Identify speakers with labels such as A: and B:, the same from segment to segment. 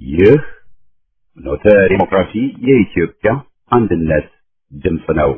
A: ይህ ኖተ ዲሞክራሲ የኢትዮጵያ አንድነት ድምፅ ነው።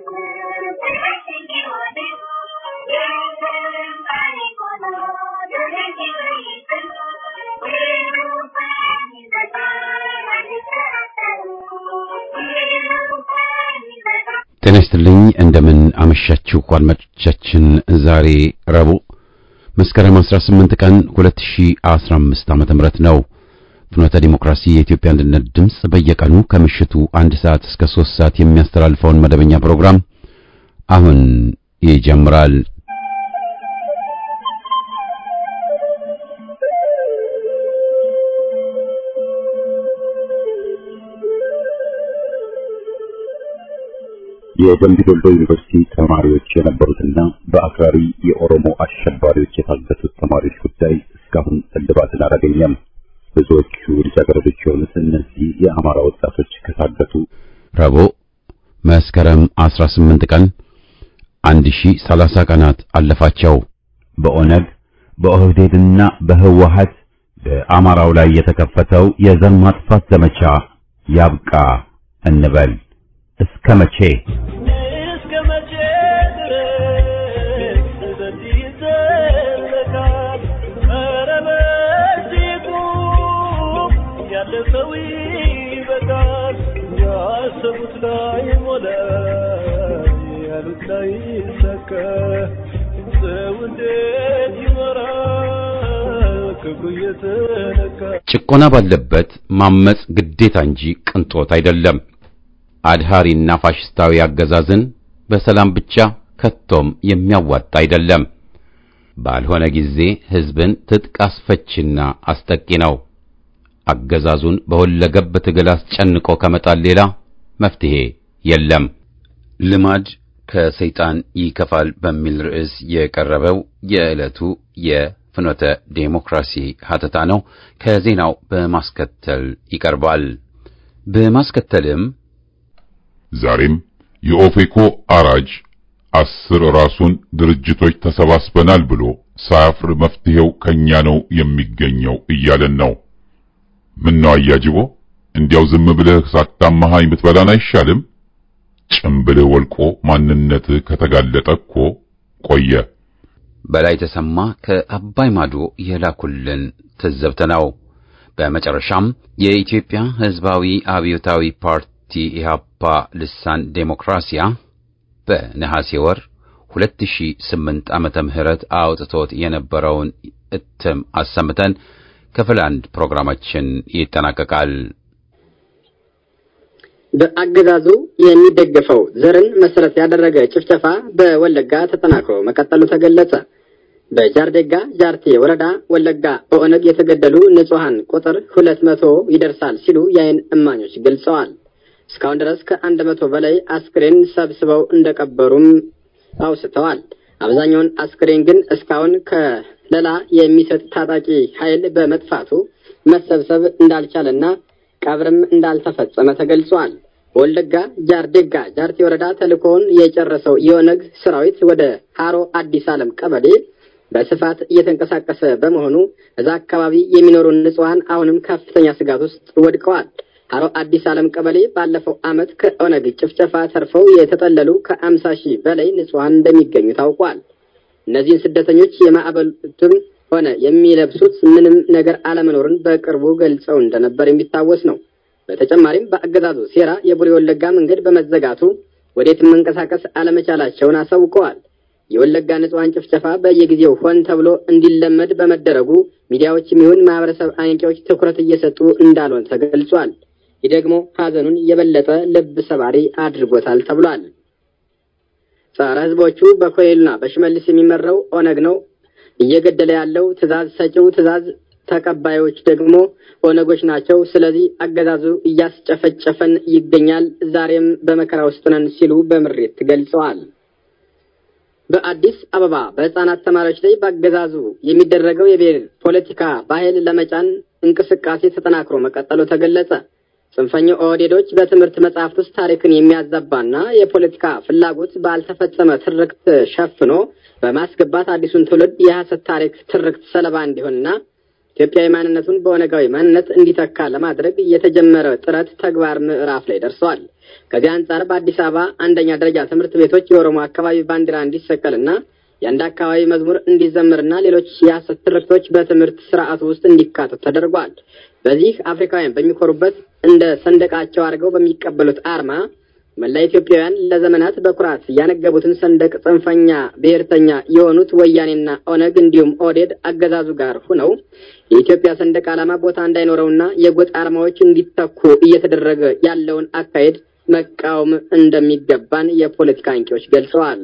A: ጤና ይስጥልኝ እንደምን አመሻችሁ አድማጮቻችን። ዛሬ ረቡዕ መስከረም 18 ቀን 2015 ዓመተ ምህረት ነው። ፍኖተ ዲሞክራሲ የኢትዮጵያ አንድነት ድምፅ በየቀኑ ከምሽቱ አንድ ሰዓት እስከ 3 ሰዓት የሚያስተላልፈውን መደበኛ ፕሮግራም አሁን ይጀምራል። የደምቢ ዶሎ ዩኒቨርሲቲ ተማሪዎች የነበሩትና በአክራሪ የኦሮሞ አሸባሪዎች የታገቱት ተማሪዎች ጉዳይ እስካሁን እልባትን አላገኘም። ብዙዎቹ ልጃገረዶች የሆኑት እነዚህ የአማራ ወጣቶች ከታገቱ ረቡዕ መስከረም 18 ቀን 1030 ቀናት አለፋቸው። በኦነግ በኦህዴድና በህወሀት በአማራው ላይ የተከፈተው የዘር ማጥፋት ዘመቻ ያብቃ እንበል። እስከ መቼ?
B: እስከ መቼ ድረስ በዚህ ይዘለቃል? ኧረ በዚህ ቁም፣ ያለ ሰው ይበቃል። ያሰቡት ላይ ሞላ፣ ያሉት ላይ ይሳካ። ሰው እንዴት ይኖራል ክፉ እየተነካ?
C: ጭቆና ባለበት ማመጽ ግዴታ እንጂ ቅንጦት አይደለም። አድሃሪና ፋሽስታዊ አገዛዝን በሰላም ብቻ ከቶም የሚያዋጣ አይደለም። ባልሆነ ጊዜ ሕዝብን ትጥቅ አስፈችና አስጠቂ ነው። አገዛዙን በሁለገብ ትግል አስጨንቆ ከመጣል ሌላ መፍትሄ የለም። ልማድ ከሰይጣን ይከፋል በሚል ርዕስ የቀረበው የዕለቱ የፍኖተ ዴሞክራሲ ሀተታ ነው። ከዜናው በማስከተል ይቀርባል። በማስከተልም
D: ዛሬም የኦፌኮ አራጅ አስር ራሱን ድርጅቶች ተሰባስበናል ብሎ ሳያፍር መፍትሄው ከኛ ነው የሚገኘው እያለን ነው። ምን ነው አያጅቦ፣ እንዲያው ዝም ብለህ ሳታማሃኝ ብትበላን አይሻልም? ጭምብልህ ወልቆ ማንነትህ ከተጋለጠ እኮ ቆየ።
C: በላይ ተሰማ ከአባይ ማዶ የላኩልን ትዝብት ነው። በመጨረሻም የኢትዮጵያ ሕዝባዊ አብዮታዊ ፓርቲ ኢህአፓ ልሳን ዴሞክራሲያ በነሐሴ ወር 2008 ዓመተ ምህረት አውጥቶት የነበረውን እትም አሰምተን ክፍል አንድ ፕሮግራማችን ይጠናቀቃል።
E: በአገዛዙ የሚደገፈው ዘርን መሰረት ያደረገ ጭፍጨፋ በወለጋ ተጠናክሮ መቀጠሉ ተገለጸ። በጃርዴጋ ጃርቴ ወረዳ ወለጋ በኦነግ የተገደሉ ንጹሐን ቁጥር ሁለት መቶ ይደርሳል ሲሉ የዓይን እማኞች ገልጸዋል። እስካሁን ድረስ ከአንድ መቶ በላይ አስክሬን ሰብስበው እንደቀበሩም አውስተዋል። አብዛኛውን አስክሬን ግን እስካሁን ከለላ የሚሰጥ ታጣቂ ኃይል በመጥፋቱ መሰብሰብ እንዳልቻለና ቀብርም እንዳልተፈጸመ ተገልጿል። በወለጋ ጃርዴጋ ጃርቴ ወረዳ ተልእኮውን የጨረሰው የኦነግ ሰራዊት ወደ ሃሮ አዲስ ዓለም ቀበሌ በስፋት እየተንቀሳቀሰ በመሆኑ እዛ አካባቢ የሚኖሩ ንጹሐን አሁንም ከፍተኛ ስጋት ውስጥ ወድቀዋል። ሃሮ አዲስ ዓለም ቀበሌ ባለፈው ዓመት ከኦነግ ጭፍጨፋ ተርፈው የተጠለሉ ከአምሳ ሺህ በላይ ንጹሐን እንደሚገኙ ታውቋል። እነዚህን ስደተኞች የማዕበሉትም ሆነ የሚለብሱት ምንም ነገር አለመኖርን በቅርቡ ገልጸው እንደነበር የሚታወስ ነው። በተጨማሪም በአገዛዙ ሴራ የቡሬ ወለጋ መንገድ በመዘጋቱ ወዴትም መንቀሳቀስ አለመቻላቸውን አሳውቀዋል። የወለጋ ንጹሐን ጭፍጨፋ በየጊዜው ሆን ተብሎ እንዲለመድ በመደረጉ ሚዲያዎች የሚሆን ማህበረሰብ አንቂዎች ትኩረት እየሰጡ እንዳልሆነ ተገልጿል። ይህ ደግሞ ሀዘኑን የበለጠ ልብ ሰባሪ አድርጎታል ተብሏል። ጸረ ህዝቦቹ በኮሎኔሉና በሽመልስ የሚመራው ኦነግ ነው እየገደለ ያለው ትዕዛዝ ሰጪው ትዕዛዝ ተቀባዮች ደግሞ ኦነጎች ናቸው። ስለዚህ አገዛዙ እያስጨፈጨፈን ይገኛል። ዛሬም በመከራ ውስጥ ነን ሲሉ በምሬት ገልጸዋል። በአዲስ አበባ በህፃናት ተማሪዎች ላይ በአገዛዙ የሚደረገው የብሔር ፖለቲካ ባህል ለመጫን እንቅስቃሴ ተጠናክሮ መቀጠሉ ተገለጸ። ጽንፈኛው ኦህዴዶች በትምህርት መጽሐፍት ውስጥ ታሪክን የሚያዛባና የፖለቲካ ፍላጎት ባልተፈጸመ ትርክት ሸፍኖ በማስገባት አዲሱን ትውልድ የሐሰት ታሪክ ትርክት ሰለባ እንዲሆንና ኢትዮጵያዊ ማንነቱን በኦነጋዊ ማንነት እንዲተካ ለማድረግ የተጀመረ ጥረት ተግባር ምዕራፍ ላይ ደርሰዋል። ከዚህ አንጻር በአዲስ አበባ አንደኛ ደረጃ ትምህርት ቤቶች የኦሮሞ አካባቢ ባንዲራ እንዲሰቀልና የአንድ አካባቢ መዝሙር እንዲዘመርና ሌሎች የሐሰት ትርክቶች በትምህርት ስርዓቱ ውስጥ እንዲካተቱ ተደርጓል። በዚህ አፍሪካውያን በሚኮሩበት እንደ ሰንደቃቸው አድርገው በሚቀበሉት አርማ መላ ኢትዮጵያውያን ለዘመናት በኩራት ያነገቡትን ሰንደቅ ጽንፈኛ ብሔርተኛ የሆኑት ወያኔና ኦነግ እንዲሁም ኦዴድ አገዛዙ ጋር ሁነው የኢትዮጵያ ሰንደቅ ዓላማ ቦታ እንዳይኖረውና የጎጥ አርማዎች እንዲተኩ እየተደረገ ያለውን አካሄድ መቃወም እንደሚገባን የፖለቲካ አንቂዎች ገልጸዋል።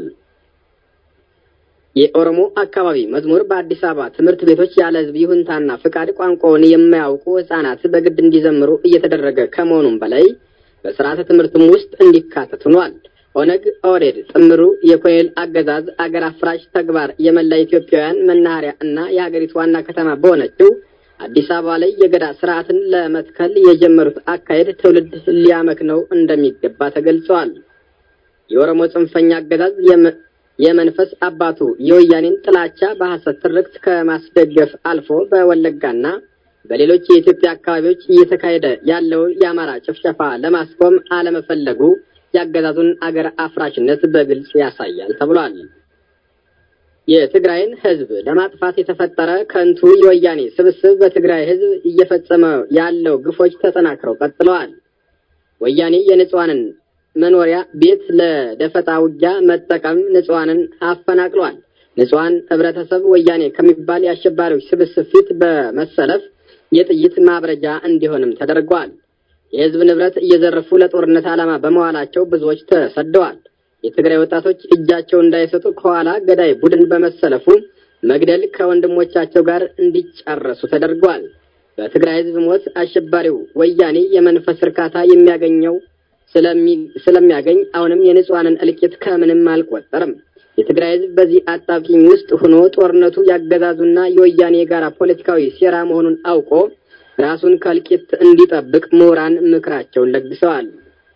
E: የኦሮሞ አካባቢ መዝሙር በአዲስ አበባ ትምህርት ቤቶች ያለ ሕዝብ ይሁንታና ፍቃድ ቋንቋውን የማያውቁ ሕጻናት በግድ እንዲዘምሩ እየተደረገ ከመሆኑም በላይ በስርዓተ ትምህርትም ውስጥ እንዲካተት ሆኗል። ኦነግ ኦህዴድ ጥምሩ የኮሎኔል አገዛዝ አገር አፍራሽ ተግባር የመላ ኢትዮጵያውያን መናኸሪያ እና የሀገሪቱ ዋና ከተማ በሆነችው አዲስ አበባ ላይ የገዳ ስርዓትን ለመትከል የጀመሩት አካሄድ ትውልድ ሊያመክነው እንደሚገባ ተገልጸዋል። የኦሮሞ ጽንፈኛ አገዛዝ የመንፈስ አባቱ የወያኔን ጥላቻ በሐሰት ትርክት ከማስደገፍ አልፎ በወለጋና በሌሎች የኢትዮጵያ አካባቢዎች እየተካሄደ ያለውን የአማራ ጭፍጨፋ ለማስቆም አለመፈለጉ የአገዛዙን አገር አፍራሽነት በግልጽ ያሳያል ተብሏል። የትግራይን ሕዝብ ለማጥፋት የተፈጠረ ከንቱ የወያኔ ስብስብ በትግራይ ሕዝብ እየፈጸመ ያለው ግፎች ተጠናክረው ቀጥለዋል። ወያኔ የንጹሐንን መኖሪያ ቤት ለደፈጣ ውጊያ መጠቀም ንጹሐንን አፈናቅሏል። ንጹሐን ህብረተሰብ ወያኔ ከሚባል የአሸባሪዎች ስብስብ ፊት በመሰለፍ የጥይት ማብረጃ እንዲሆንም ተደርጓል። የህዝብ ንብረት እየዘረፉ ለጦርነት ዓላማ በመዋላቸው ብዙዎች ተሰደዋል። የትግራይ ወጣቶች እጃቸው እንዳይሰጡ ከኋላ ገዳይ ቡድን በመሰለፉ መግደል ከወንድሞቻቸው ጋር እንዲጨረሱ ተደርጓል። በትግራይ ህዝብ ሞት አሸባሪው ወያኔ የመንፈስ እርካታ የሚያገኘው ስለሚያገኝ አሁንም የንጹሐንን እልቂት ከምንም አልቆጠርም። የትግራይ ህዝብ በዚህ አጣብቂኝ ውስጥ ሆኖ ጦርነቱ ያገዛዙና የወያኔ የጋራ ፖለቲካዊ ሴራ መሆኑን አውቆ ራሱን ከእልቂት እንዲጠብቅ ምሁራን ምክራቸውን ለግሰዋል።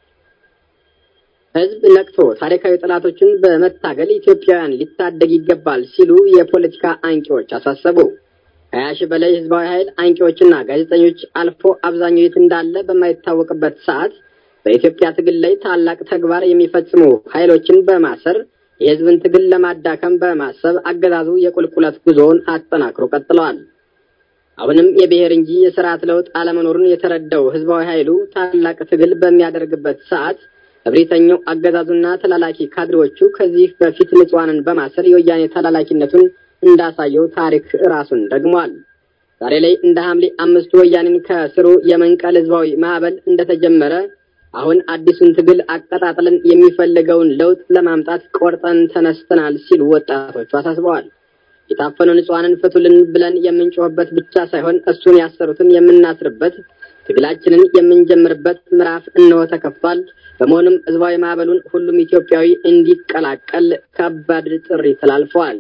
E: ህዝብ ነቅቶ ታሪካዊ ጠላቶችን በመታገል ኢትዮጵያውያን ሊታደግ ይገባል ሲሉ የፖለቲካ አንቂዎች አሳሰቡ። ከሀያ ሺህ በላይ ህዝባዊ ኃይል አንቂዎችና ጋዜጠኞች አልፎ አብዛኛው የት እንዳለ በማይታወቅበት ሰዓት በኢትዮጵያ ትግል ላይ ታላቅ ተግባር የሚፈጽሙ ኃይሎችን በማሰር የህዝብን ትግል ለማዳከም በማሰብ አገዛዙ የቁልቁለት ጉዞውን አጠናክሮ ቀጥለዋል። አሁንም የብሔር እንጂ የስርዓት ለውጥ አለመኖሩን የተረዳው ህዝባዊ ኃይሉ ታላቅ ትግል በሚያደርግበት ሰዓት እብሪተኛው አገዛዙና ተላላኪ ካድሬዎቹ ከዚህ በፊት ንጹሐንን በማሰር የወያኔ ተላላኪነቱን እንዳሳየው ታሪክ ራሱን ደግሟል። ዛሬ ላይ እንደ ሐምሌ አምስቱ ወያኔን ከስሩ የመንቀል ህዝባዊ ማዕበል እንደተጀመረ አሁን አዲሱን ትግል አቀጣጥለን የሚፈልገውን ለውጥ ለማምጣት ቆርጠን ተነስተናል ሲሉ ወጣቶቹ አሳስበዋል። የታፈኑ ንጹሐንን ፍቱልን ብለን የምንጮህበት ብቻ ሳይሆን እሱን ያሰሩትን የምናስርበት ትግላችንን የምንጀምርበት ምዕራፍ እነሆ ተከፍቷል። በመሆኑም ህዝባዊ ማዕበሉን ሁሉም ኢትዮጵያዊ እንዲቀላቀል ከባድ ጥሪ ተላልፈዋል።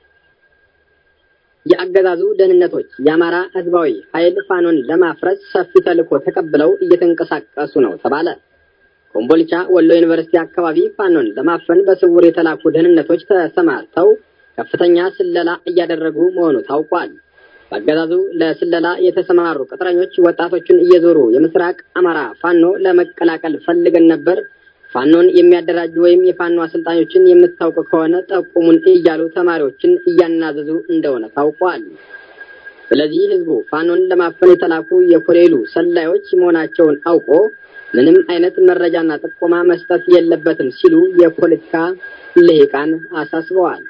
E: የአገዛዙ ደህንነቶች የአማራ ህዝባዊ ኃይል ፋኖን ለማፍረስ ሰፊ ተልዕኮ ተቀብለው እየተንቀሳቀሱ ነው ተባለ። ኮምቦልቻ ወሎ ዩኒቨርሲቲ አካባቢ ፋኖን ለማፈን በስውር የተላኩ ደህንነቶች ተሰማርተው ከፍተኛ ስለላ እያደረጉ መሆኑ ታውቋል። በአገዛዙ ለስለላ የተሰማሩ ቅጥረኞች ወጣቶችን እየዞሩ የምስራቅ አማራ ፋኖ ለመቀላቀል ፈልገን ነበር ፋኖን የሚያደራጁ ወይም የፋኖ አሰልጣኞችን የምታውቅ ከሆነ ጠቁሙን እያሉ ተማሪዎችን እያናዘዙ እንደሆነ ታውቋል። ስለዚህ ህዝቡ ፋኖን ለማፈን የተላኩ የኮሌሉ ሰላዮች መሆናቸውን አውቆ ምንም አይነት መረጃና ጥቆማ መስጠት የለበትም ሲሉ የፖለቲካ ልሂቃን አሳስበዋል።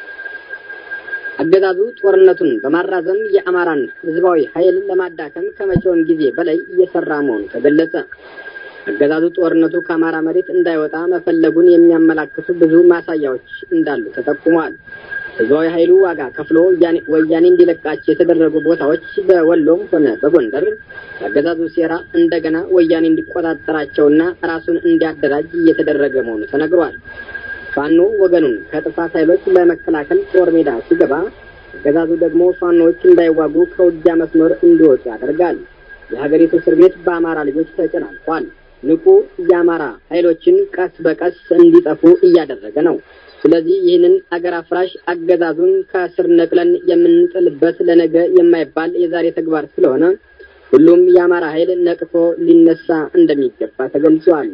E: አገዛዙ ጦርነቱን በማራዘም የአማራን ህዝባዊ ኃይል ለማዳከም ከመቼውም ጊዜ በላይ እየሰራ መሆኑ ተገለጸ። አገዛዙ ጦርነቱ ከአማራ መሬት እንዳይወጣ መፈለጉን የሚያመላክቱ ብዙ ማሳያዎች እንዳሉ ተጠቁሟል። ህዝባዊ ኃይሉ ዋጋ ከፍሎ ወያኔ እንዲለቃቸው የተደረጉ ቦታዎች በወሎም ሆነ በጎንደር የአገዛዙ ሴራ እንደገና ወያኔ እንዲቆጣጠራቸውና ራሱን እንዲያደራጅ እየተደረገ መሆኑ ተነግሯል። ፋኖ ወገኑን ከጥፋት ኃይሎች ለመከላከል ጦር ሜዳ ሲገባ አገዛዙ ደግሞ ፋኖዎች እንዳይዋጉ ከውጊያ መስመር እንዲወጡ ያደርጋል። የሀገሪቱ እስር ቤት በአማራ ልጆች ተጨናንቋል። ንቁ የአማራ ኃይሎችን ቀስ በቀስ እንዲጠፉ እያደረገ ነው። ስለዚህ ይህንን አገር አፍራሽ አገዛዙን ከስር ነቅለን የምንጥልበት ለነገ የማይባል የዛሬ ተግባር ስለሆነ ሁሉም የአማራ ኃይል ነቅቶ ሊነሳ እንደሚገባ ተገልጿል።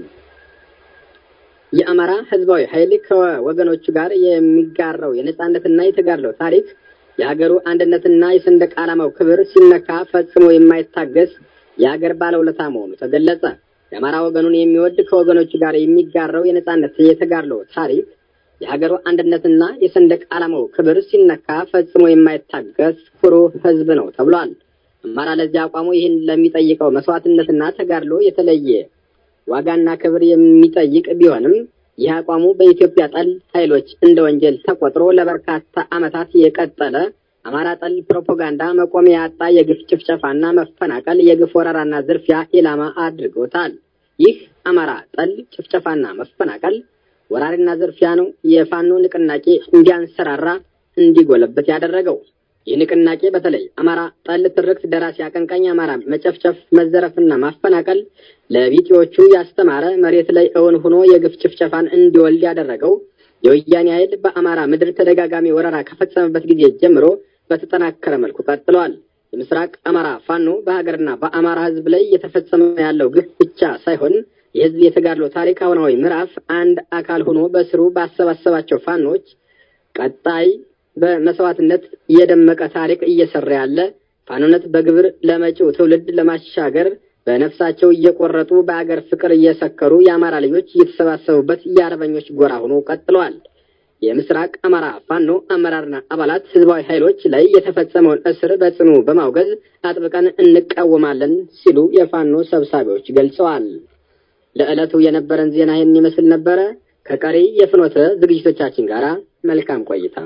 E: የአማራ ህዝባዊ ኃይል ከወገኖቹ ጋር የሚጋራው የነጻነትና የተጋድለው ታሪክ የሀገሩ አንድነትና የሰንደቅ ዓላማው ክብር ሲነካ ፈጽሞ የማይታገስ የሀገር ባለውለታ መሆኑ ተገለጸ። የአማራ ወገኑን የሚወድ ከወገኖቹ ጋር የሚጋራው የነጻነት የተጋድለው ታሪክ የሀገሩ አንድነትና የሰንደቅ ዓላማው ክብር ሲነካ ፈጽሞ የማይታገስ ኩሩ ህዝብ ነው ተብሏል። አማራ ለዚህ አቋሙ ይህን ለሚጠይቀው መስዋዕትነትና ተጋድሎ የተለየ ዋጋና ክብር የሚጠይቅ ቢሆንም ይህ አቋሙ በኢትዮጵያ ጠል ኃይሎች እንደ ወንጀል ተቆጥሮ ለበርካታ ዓመታት የቀጠለ አማራ ጠል ፕሮፓጋንዳ መቆሚያ ያጣ የግፍ ጭፍጨፋና መፈናቀል፣ የግፍ ወረራና ዝርፊያ ኢላማ አድርጎታል። ይህ አማራ ጠል ጭፍጨፋና መፈናቀል ወራሪና ዝርፊያ ነው የፋኖ ንቅናቄ እንዲያንሰራራ እንዲጎለበት ያደረገው። ይህ ንቅናቄ በተለይ አማራ ጠል ትርክት ደራሲ አቀንቃኝ አማራ መጨፍጨፍ፣ መዘረፍና ማፈናቀል ለቢጤዎቹ ያስተማረ መሬት ላይ እውን ሆኖ የግፍ ጭፍጨፋን እንዲወልድ ያደረገው የወያኔ ኃይል በአማራ ምድር ተደጋጋሚ ወረራ ከፈጸመበት ጊዜ ጀምሮ በተጠናከረ መልኩ ቀጥሏል። የምስራቅ አማራ ፋኖ በሀገርና በአማራ ሕዝብ ላይ እየተፈጸመ ያለው ግፍ ብቻ ሳይሆን የሕዝብ የተጋድሎ ታሪክ አሁናዊ ምዕራፍ አንድ አካል ሆኖ በስሩ ባሰባሰባቸው ፋኖች ቀጣይ በመስዋዕትነት የደመቀ ታሪክ እየሰራ ያለ ፋኖነት በግብር ለመጪው ትውልድ ለማሻገር በነፍሳቸው እየቆረጡ በአገር ፍቅር እየሰከሩ የአማራ ልጆች እየተሰባሰቡበት የአርበኞች ጎራ ሆኖ ቀጥለዋል። የምስራቅ አማራ ፋኖ አመራርና አባላት ህዝባዊ ኃይሎች ላይ የተፈጸመውን እስር በጽኑ በማውገዝ አጥብቀን እንቃወማለን ሲሉ የፋኖ ሰብሳቢዎች ገልጸዋል። ለዕለቱ የነበረን ዜና ይህን ይመስል ነበረ። ከቀሪ የፍኖተ ዝግጅቶቻችን ጋር መልካም ቆይታ።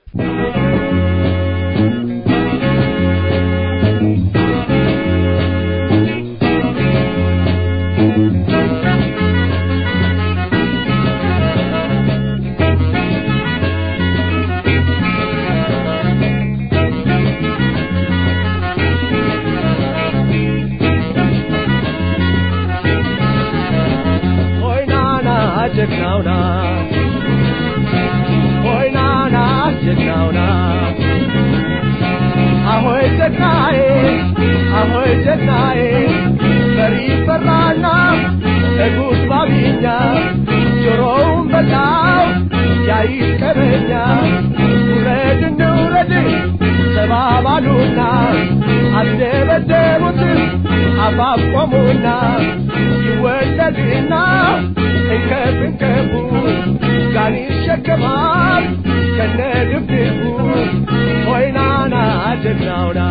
B: ጀግናውና ሆይናና ጀግናውና አሆይ ጀግናዬ አሆይ ጀግናዬ በሪ ፈራና እጉስ ባቢኛ ጆሮውን በላው ያይቀረኛ ውረድ እንውረድ ተባባሉና አስደበደቡት አፋፍ ቆሙና ይወለድና እንከፍ እንከፉ ጋን ይሸከማል ከነ ድብድቡ ሆይናና ጀግናውና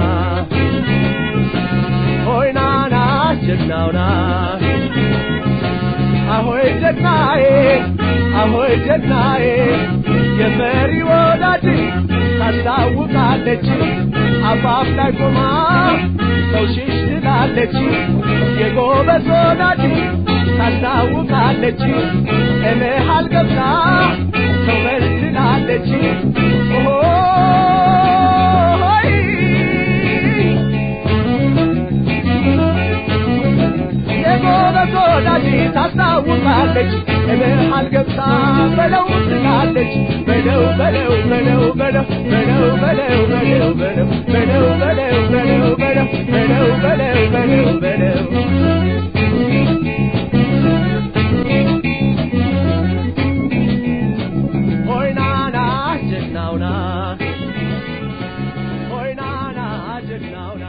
B: ሆይናና ጀግናውና አሆይ ጀግናዬ አሆይ ጀግናዬ የመሪ ወዳጅ ታስታውቃለች አፋፍ ላይ ቆማ ሰው ሽሽ ትላለች የጎበዝ ወዳጅ ታስታውቃለች እመሃል ገብታ ሰው መልስ ትላለች ኦሆይ የጎበዝ ወዳጅ ታስታውቃለች እመሃል ገብታ በለው ትላለች በለው በለው በለው በለው በለው በለው በለው በለው በለው በለው በለው በለው በለው በለው በለው በለው ሆይናና ጀግናውና ሆይናና ጀግናውና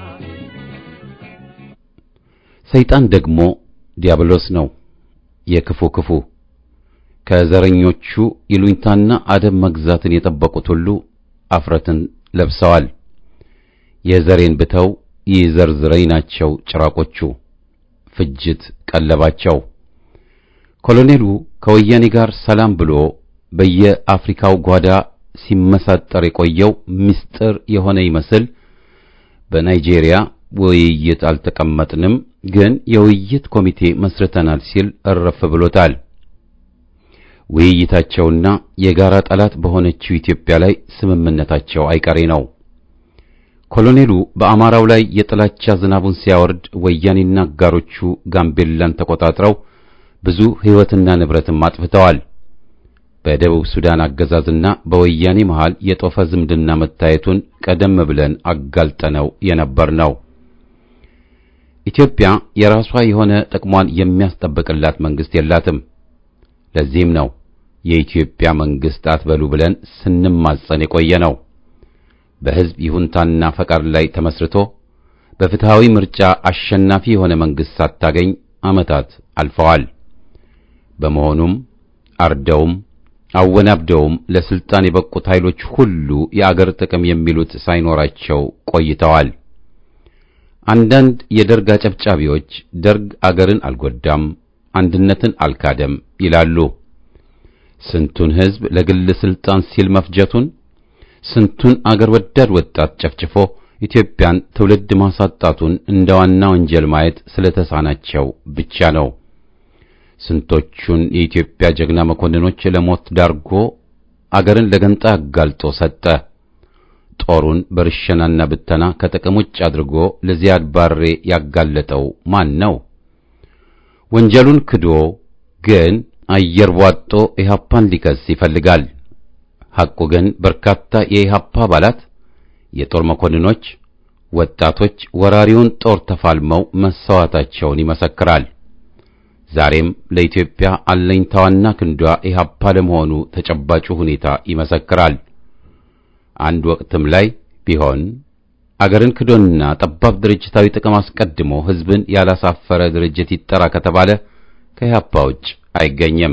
A: ሰይጣን ደግሞ ዲያብሎስ ነው። የክፉ ክፉ ከዘረኞቹ ይሉኝታና አደብ መግዛትን የጠበቁት ሁሉ አፍረትን ለብሰዋል። የዘሬን ብተው ይዘርዝረኝ ናቸው ጭራቆቹ፣ ፍጅት ቀለባቸው። ኮሎኔሉ ከወያኔ ጋር ሰላም ብሎ በየአፍሪካው ጓዳ ሲመሳጠር የቆየው ምስጢር የሆነ ይመስል በናይጄሪያ ውይይት አልተቀመጥንም፣ ግን የውይይት ኮሚቴ መስርተናል ሲል እረፍ ብሎታል። ውይይታቸውና የጋራ ጠላት በሆነችው ኢትዮጵያ ላይ ስምምነታቸው አይቀሬ ነው። ኮሎኔሉ በአማራው ላይ የጥላቻ ዝናቡን ሲያወርድ ወያኔና አጋሮቹ ጋምቤላን ተቆጣጥረው ብዙ ሕይወትና ንብረትም አጥፍተዋል።
C: በደቡብ ሱዳን አገዛዝና በወያኔ መሃል የጦፈ ዝምድና መታየቱን ቀደም ብለን አጋልጠነው የነበር ነው። ኢትዮጵያ የራሷ የሆነ ጥቅሟን የሚያስጠብቅላት መንግስት የላትም። ለዚህም ነው የኢትዮጵያ መንግስት አትበሉ ብለን ስንማጸን የቆየ ነው። በሕዝብ ይሁንታና ፈቃድ ላይ ተመስርቶ በፍትሃዊ ምርጫ አሸናፊ የሆነ መንግስት ሳታገኝ ዓመታት አልፈዋል። በመሆኑም አርደውም አወናብደውም ለስልጣን የበቁት ኃይሎች ሁሉ የአገር ጥቅም የሚሉት ሳይኖራቸው ቆይተዋል። አንዳንድ የደርግ አጨብጫቢዎች ደርግ አገርን አልጎዳም፣ አንድነትን አልካደም ይላሉ። ስንቱን ሕዝብ ለግል ስልጣን ሲል መፍጀቱን፣ ስንቱን አገር ወዳድ ወጣት ጨፍጭፎ ኢትዮጵያን ትውልድ ማሳጣቱን እንደ ዋና ወንጀል ማየት ስለተሳናቸው ብቻ ነው። ስንቶቹን የኢትዮጵያ ጀግና መኮንኖች ለሞት ዳርጎ አገርን ለገንጣ አጋልጦ ሰጠ። ጦሩን በርሸናና ብተና ከጥቅም ውጭ አድርጎ ለዚያድ ባሬ ያጋለጠው ማን ነው? ወንጀሉን ክዶ ግን አየር ቧጦ ኢህአፓን ሊከስ ይፈልጋል። ሐቁ ግን በርካታ የኢህአፓ አባላት፣ የጦር መኮንኖች፣ ወጣቶች ወራሪውን ጦር ተፋልመው መሰዋታቸውን ይመሰክራል። ዛሬም ለኢትዮጵያ አለኝታዋና ክንዷ ኢህአፓ ለመሆኑ ተጨባጩ ሁኔታ ይመሰክራል። አንድ ወቅትም ላይ ቢሆን አገርን ክዶና ጠባብ ድርጅታዊ ጥቅም አስቀድሞ ሕዝብን ያላሳፈረ ድርጅት ይጠራ ከተባለ ከኢህአፓ ውጭ አይገኝም።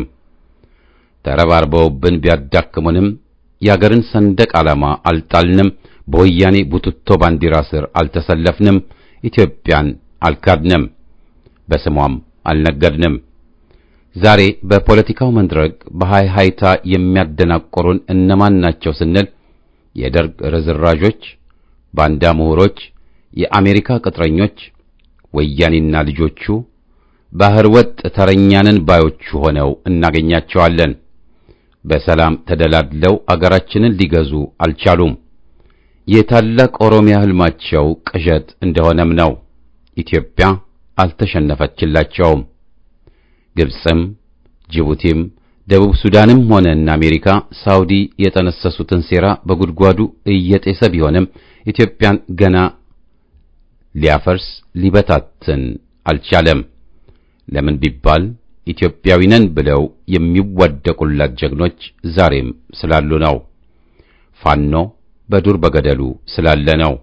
C: ተረባርበውብን ቢያዳክሙንም የአገርን ሰንደቅ ዓላማ አልጣልንም፣ በወያኔ ቡትቶ ባንዲራ ስር አልተሰለፍንም፣ ኢትዮጵያን አልካድንም፣ በስሟም አልነገድንም። ዛሬ በፖለቲካው መድረክ በሃይ ሃይታ የሚያደናቆሩን እነማን ናቸው ስንል የደርግ ርዝራዦች፣ ባንዳ ምሁሮች፣ የአሜሪካ ቅጥረኞች፣ ወያኔና ልጆቹ ባህር ወጥ ተረኛንን ባዮቹ ሆነው እናገኛቸዋለን። በሰላም ተደላድለው አገራችንን ሊገዙ አልቻሉም። የታላቅ ኦሮሚያ ህልማቸው ቅዠት እንደሆነም ነው። ኢትዮጵያ አልተሸነፈችላቸውም። ግብፅም ጅቡቲም ደቡብ ሱዳንም ሆነ እነ አሜሪካ፣ ሳውዲ የጠነሰሱትን ሴራ በጉድጓዱ እየጤሰ ቢሆንም ኢትዮጵያን ገና ሊያፈርስ ሊበታትን አልቻለም። ለምን ቢባል ኢትዮጵያዊ ነን ብለው የሚዋደቁላት ጀግኖች ዛሬም ስላሉ ነው። ፋኖ በዱር በገደሉ ስላለ ነው።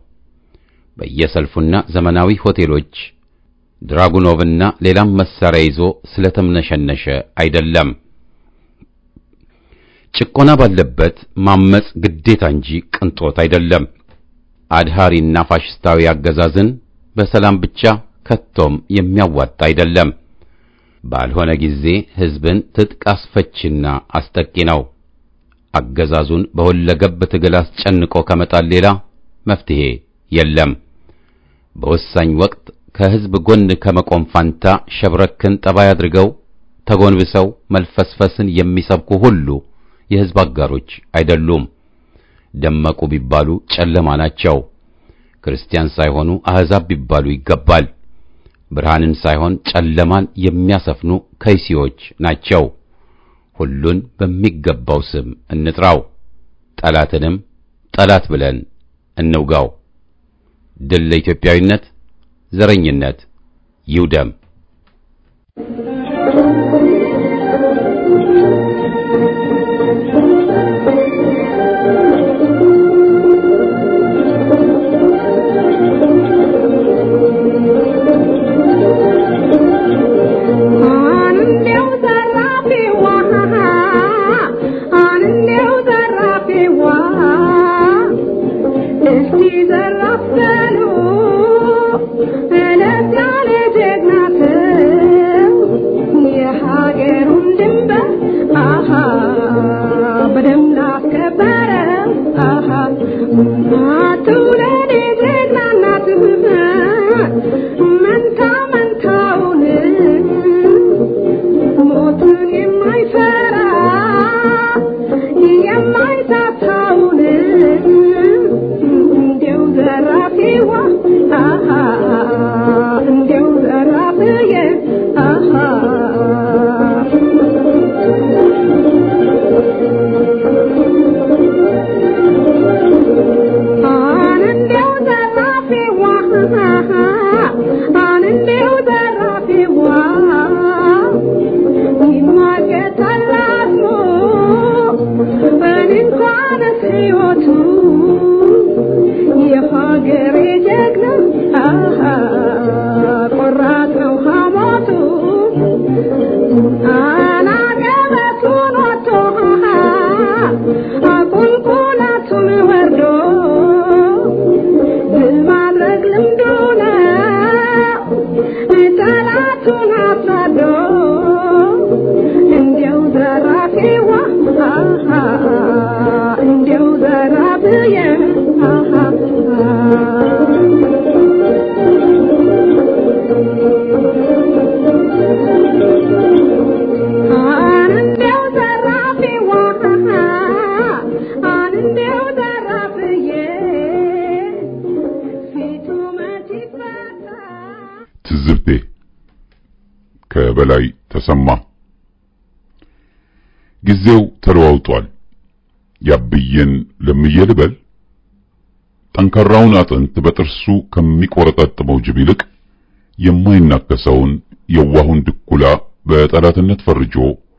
C: በየሰልፉና ዘመናዊ ሆቴሎች ድራጉኖቭና ሌላም መሳሪያ ይዞ ስለተምነሸነሸ አይደለም። ጭቆና ባለበት ማመጽ ግዴታ እንጂ ቅንጦት አይደለም። አድሃሪና ፋሽስታዊ አገዛዝን በሰላም ብቻ ከቶም የሚያዋጣ አይደለም። ባልሆነ ጊዜ ሕዝብን ትጥቅ አስፈችና አስጠቂ ነው። አገዛዙን በሁለገብ ትግል አስጨንቆ ከመጣል ሌላ መፍትሄ የለም። በወሳኝ ወቅት ከሕዝብ ጎን ከመቆም ፋንታ ሸብረክን ጠባይ አድርገው ተጎንብሰው መልፈስፈስን የሚሰብኩ ሁሉ የሕዝብ አጋሮች አይደሉም። ደመቁ ቢባሉ ጨለማ ናቸው። ክርስቲያን ሳይሆኑ አሕዛብ ቢባሉ ይገባል። ብርሃንን ሳይሆን ጨለማን የሚያሰፍኑ ከይሲዎች ናቸው። ሁሉን በሚገባው ስም እንጥራው፣ ጠላትንም ጠላት ብለን እንውጋው። ድል ለኢትዮጵያዊነት፣ ዘረኝነት ይውደም።
F: Ah
D: ትዝብቴ ከበላይ ተሰማ ጊዜው ተለዋውጧል። ያብዬን ለምዬ ልበል ጠንካራውን አጥንት በጥርሱ ከሚቆረጠጥመው ጅብ ይልቅ የማይናከሰውን የዋሁን ድኩላ በጠላትነት ፈርጆ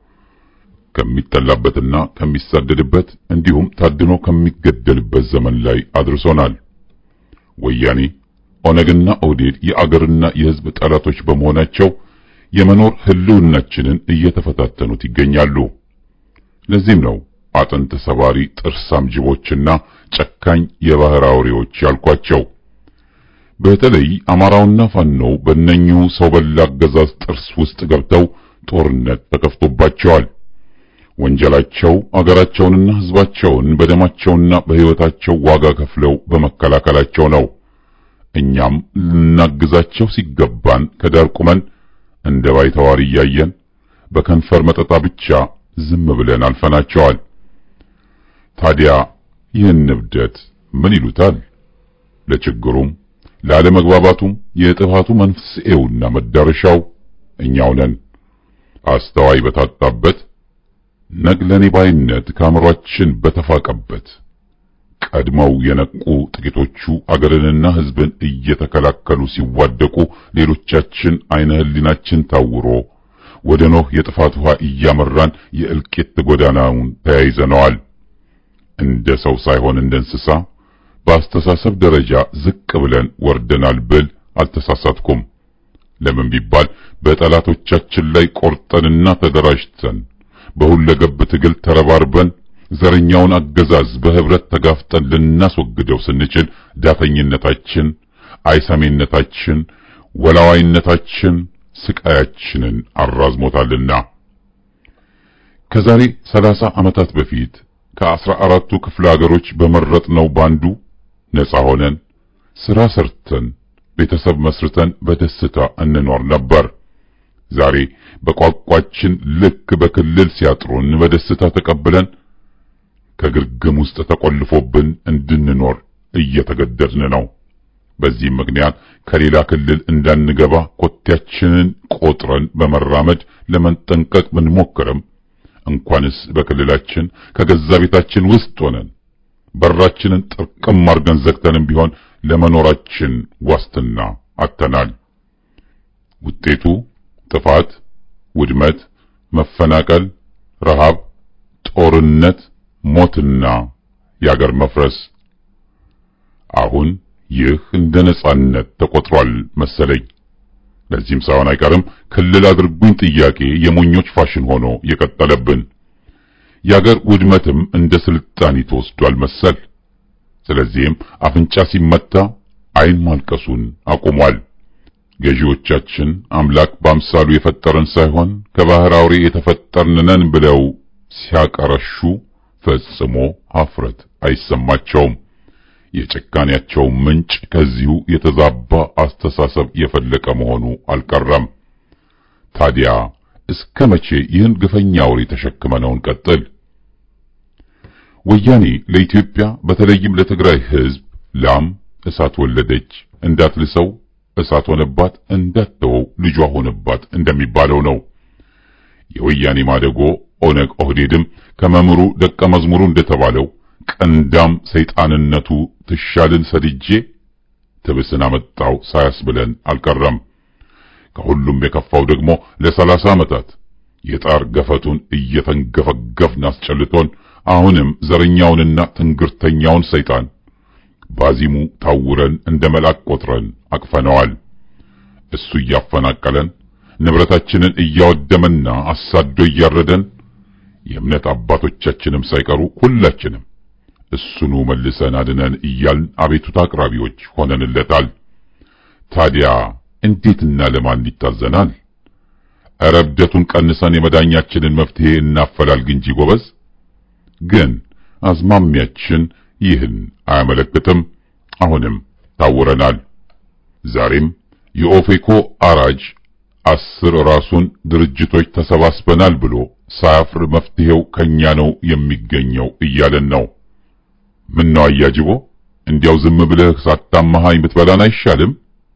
D: ከሚጠላበትና ከሚሳደድበት እንዲሁም ታድኖ ከሚገደልበት ዘመን ላይ አድርሶናል። ወያኔ ኦነግና ኦዴድ የአገርና የሕዝብ ጠላቶች በመሆናቸው የመኖር ህልውናችንን እየተፈታተኑት ይገኛሉ። ለዚህም ነው አጥንት ሰባሪ ጥርሳም ጅቦችና ጨካኝ የባህር አውሬዎች ያልኳቸው። በተለይ አማራውና ፋኖው በእነኚሁ ሰው በላ አገዛዝ ጥርስ ውስጥ ገብተው ጦርነት ተከፍቶባቸዋል። ወንጀላቸው አገራቸውንና ህዝባቸውን በደማቸውና በሕይወታቸው ዋጋ ከፍለው በመከላከላቸው ነው። እኛም ልናግዛቸው ሲገባን ከዳር ቁመን እንደ ባይተዋር እያየን በከንፈር መጠጣ ብቻ ዝም ብለን አልፈናቸዋል። ታዲያ ይህን እብደት ምን ይሉታል? ለችግሩም ላለመግባባቱም የጥፋቱ መንስኤውና መዳረሻው እኛው ነን። አስተዋይ በታጣበት ነግለኔ ባይነት ከአእምሯችን በተፋቀበት ቀድመው የነቁ ጥቂቶቹ አገርንና ሕዝብን እየተከላከሉ ሲዋደቁ፣ ሌሎቻችን አይነ ህሊናችን ታውሮ ወደ ኖህ የጥፋት ውሃ እያመራን የእልቂት ጎዳናውን ተያይዘነዋል። እንደ ሰው ሳይሆን እንደ እንስሳ በአስተሳሰብ ደረጃ ዝቅ ብለን ወርደናል ብል አልተሳሳትኩም። ለምን ቢባል በጠላቶቻችን ላይ ቆርጠንና ተደራጅተን በሁለገብ ትግል ተረባርበን ዘረኛውን አገዛዝ በህብረት ተጋፍጠን ልናስወግደው ስንችል ዳተኝነታችን፣ አይሰሜነታችን፣ ወላዋይነታችን ስቃያችንን አራዝሞታልና ከዛሬ ሰላሳ ዓመታት በፊት ከአስራ አራቱ ክፍለ ሀገሮች በመረጥነው ባንዱ ነፃ ሆነን ስራ ሰርተን ቤተሰብ መስርተን በደስታ እንኖር ነበር። ዛሬ በቋቋችን ልክ በክልል ሲያጥሩን በደስታ ተቀብለን ከግርግም ውስጥ ተቆልፎብን እንድንኖር እየተገደድን ነው። በዚህም ምክንያት ከሌላ ክልል እንዳንገባ ኮቴያችንን ቆጥረን በመራመድ ለመንጠንቀቅ ብንሞክርም እንኳንስ በክልላችን ከገዛ ቤታችን ውስጥ ሆነን በራችንን ጥርቅም አድርገን ዘግተንም ቢሆን ለመኖራችን ዋስትና አጥተናል። ውጤቱ ጥፋት፣ ውድመት፣ መፈናቀል፣ ረሃብ፣ ጦርነት፣ ሞትና የአገር መፍረስ። አሁን ይህ እንደ ነጻነት ተቆጥሯል መሰለኝ። ለዚህም ሳይሆን አይቀርም ክልል አድርጉኝ ጥያቄ የሞኞች ፋሽን ሆኖ የቀጠለብን። የአገር ውድመትም እንደ ስልጣኔ ተወስዷል መሰል። ስለዚህም አፍንጫ ሲመታ ዓይን ማልቀሱን አቁሟል። ገዢዎቻችን አምላክ በአምሳሉ የፈጠረን ሳይሆን ከባህር አውሬ የተፈጠርን ነን ብለው ሲያቀረሹ ፈጽሞ ኀፍረት አይሰማቸውም። የጭካኔያቸው ምንጭ ከዚሁ የተዛባ አስተሳሰብ የፈለቀ መሆኑ አልቀረም። ታዲያ እስከ መቼ ይህን ግፈኛ አውሬ ተሸክመነው እንቀጥል? ወያኔ ለኢትዮጵያ በተለይም ለትግራይ ሕዝብ ላም እሳት ወለደች እንዳትልሰው እሳት ሆነባት እንዳትተወው ልጇ ሆነባት እንደሚባለው ነው። የወያኔ ማደጎ ኦነግ ኦህዴድም ከመምሩ ደቀ መዝሙሩ እንደተባለው ቀንዳም ሰይጣንነቱ ትሻልን ሰድጄ ትብስን አመጣው ሳያስብለን አልቀረም። ከሁሉም የከፋው ደግሞ ለሰላሳ ዓመታት የጣር ገፈቱን እየተንገፈገፍን አስጨልቶን አሁንም ዘረኛውንና ትንግርተኛውን ሰይጣን ባዚሙ ታውረን እንደ መልአክ ቆጥረን አቅፈነዋል። እሱ እያፈናቀለን ንብረታችንን እያወደመና አሳዶ እያረደን የእምነት አባቶቻችንም ሳይቀሩ ሁላችንም እሱኑ መልሰን አድነን እያልን አቤቱታ አቅራቢዎች ሆነንለታል። ታዲያ እንዴትና ለማን ይታዘናል? ኧረ እብደቱን ቀንሰን የመዳኛችንን መፍትሄ እናፈላልግ እንጂ ጎበዝ። ግን አዝማሚያችን ይህን አያመለክትም። አሁንም ታውረናል። ዛሬም የኦፌኮ አራጅ አስር ራሱን ድርጅቶች ተሰባስበናል ብሎ ሳያፍር መፍትሄው ከኛ ነው የሚገኘው እያለን ነው። ምን ነው አያጅቦ፣ እንዲያው ዝም ብለህ ሳታማሃኝ ብትበላን አይሻልም?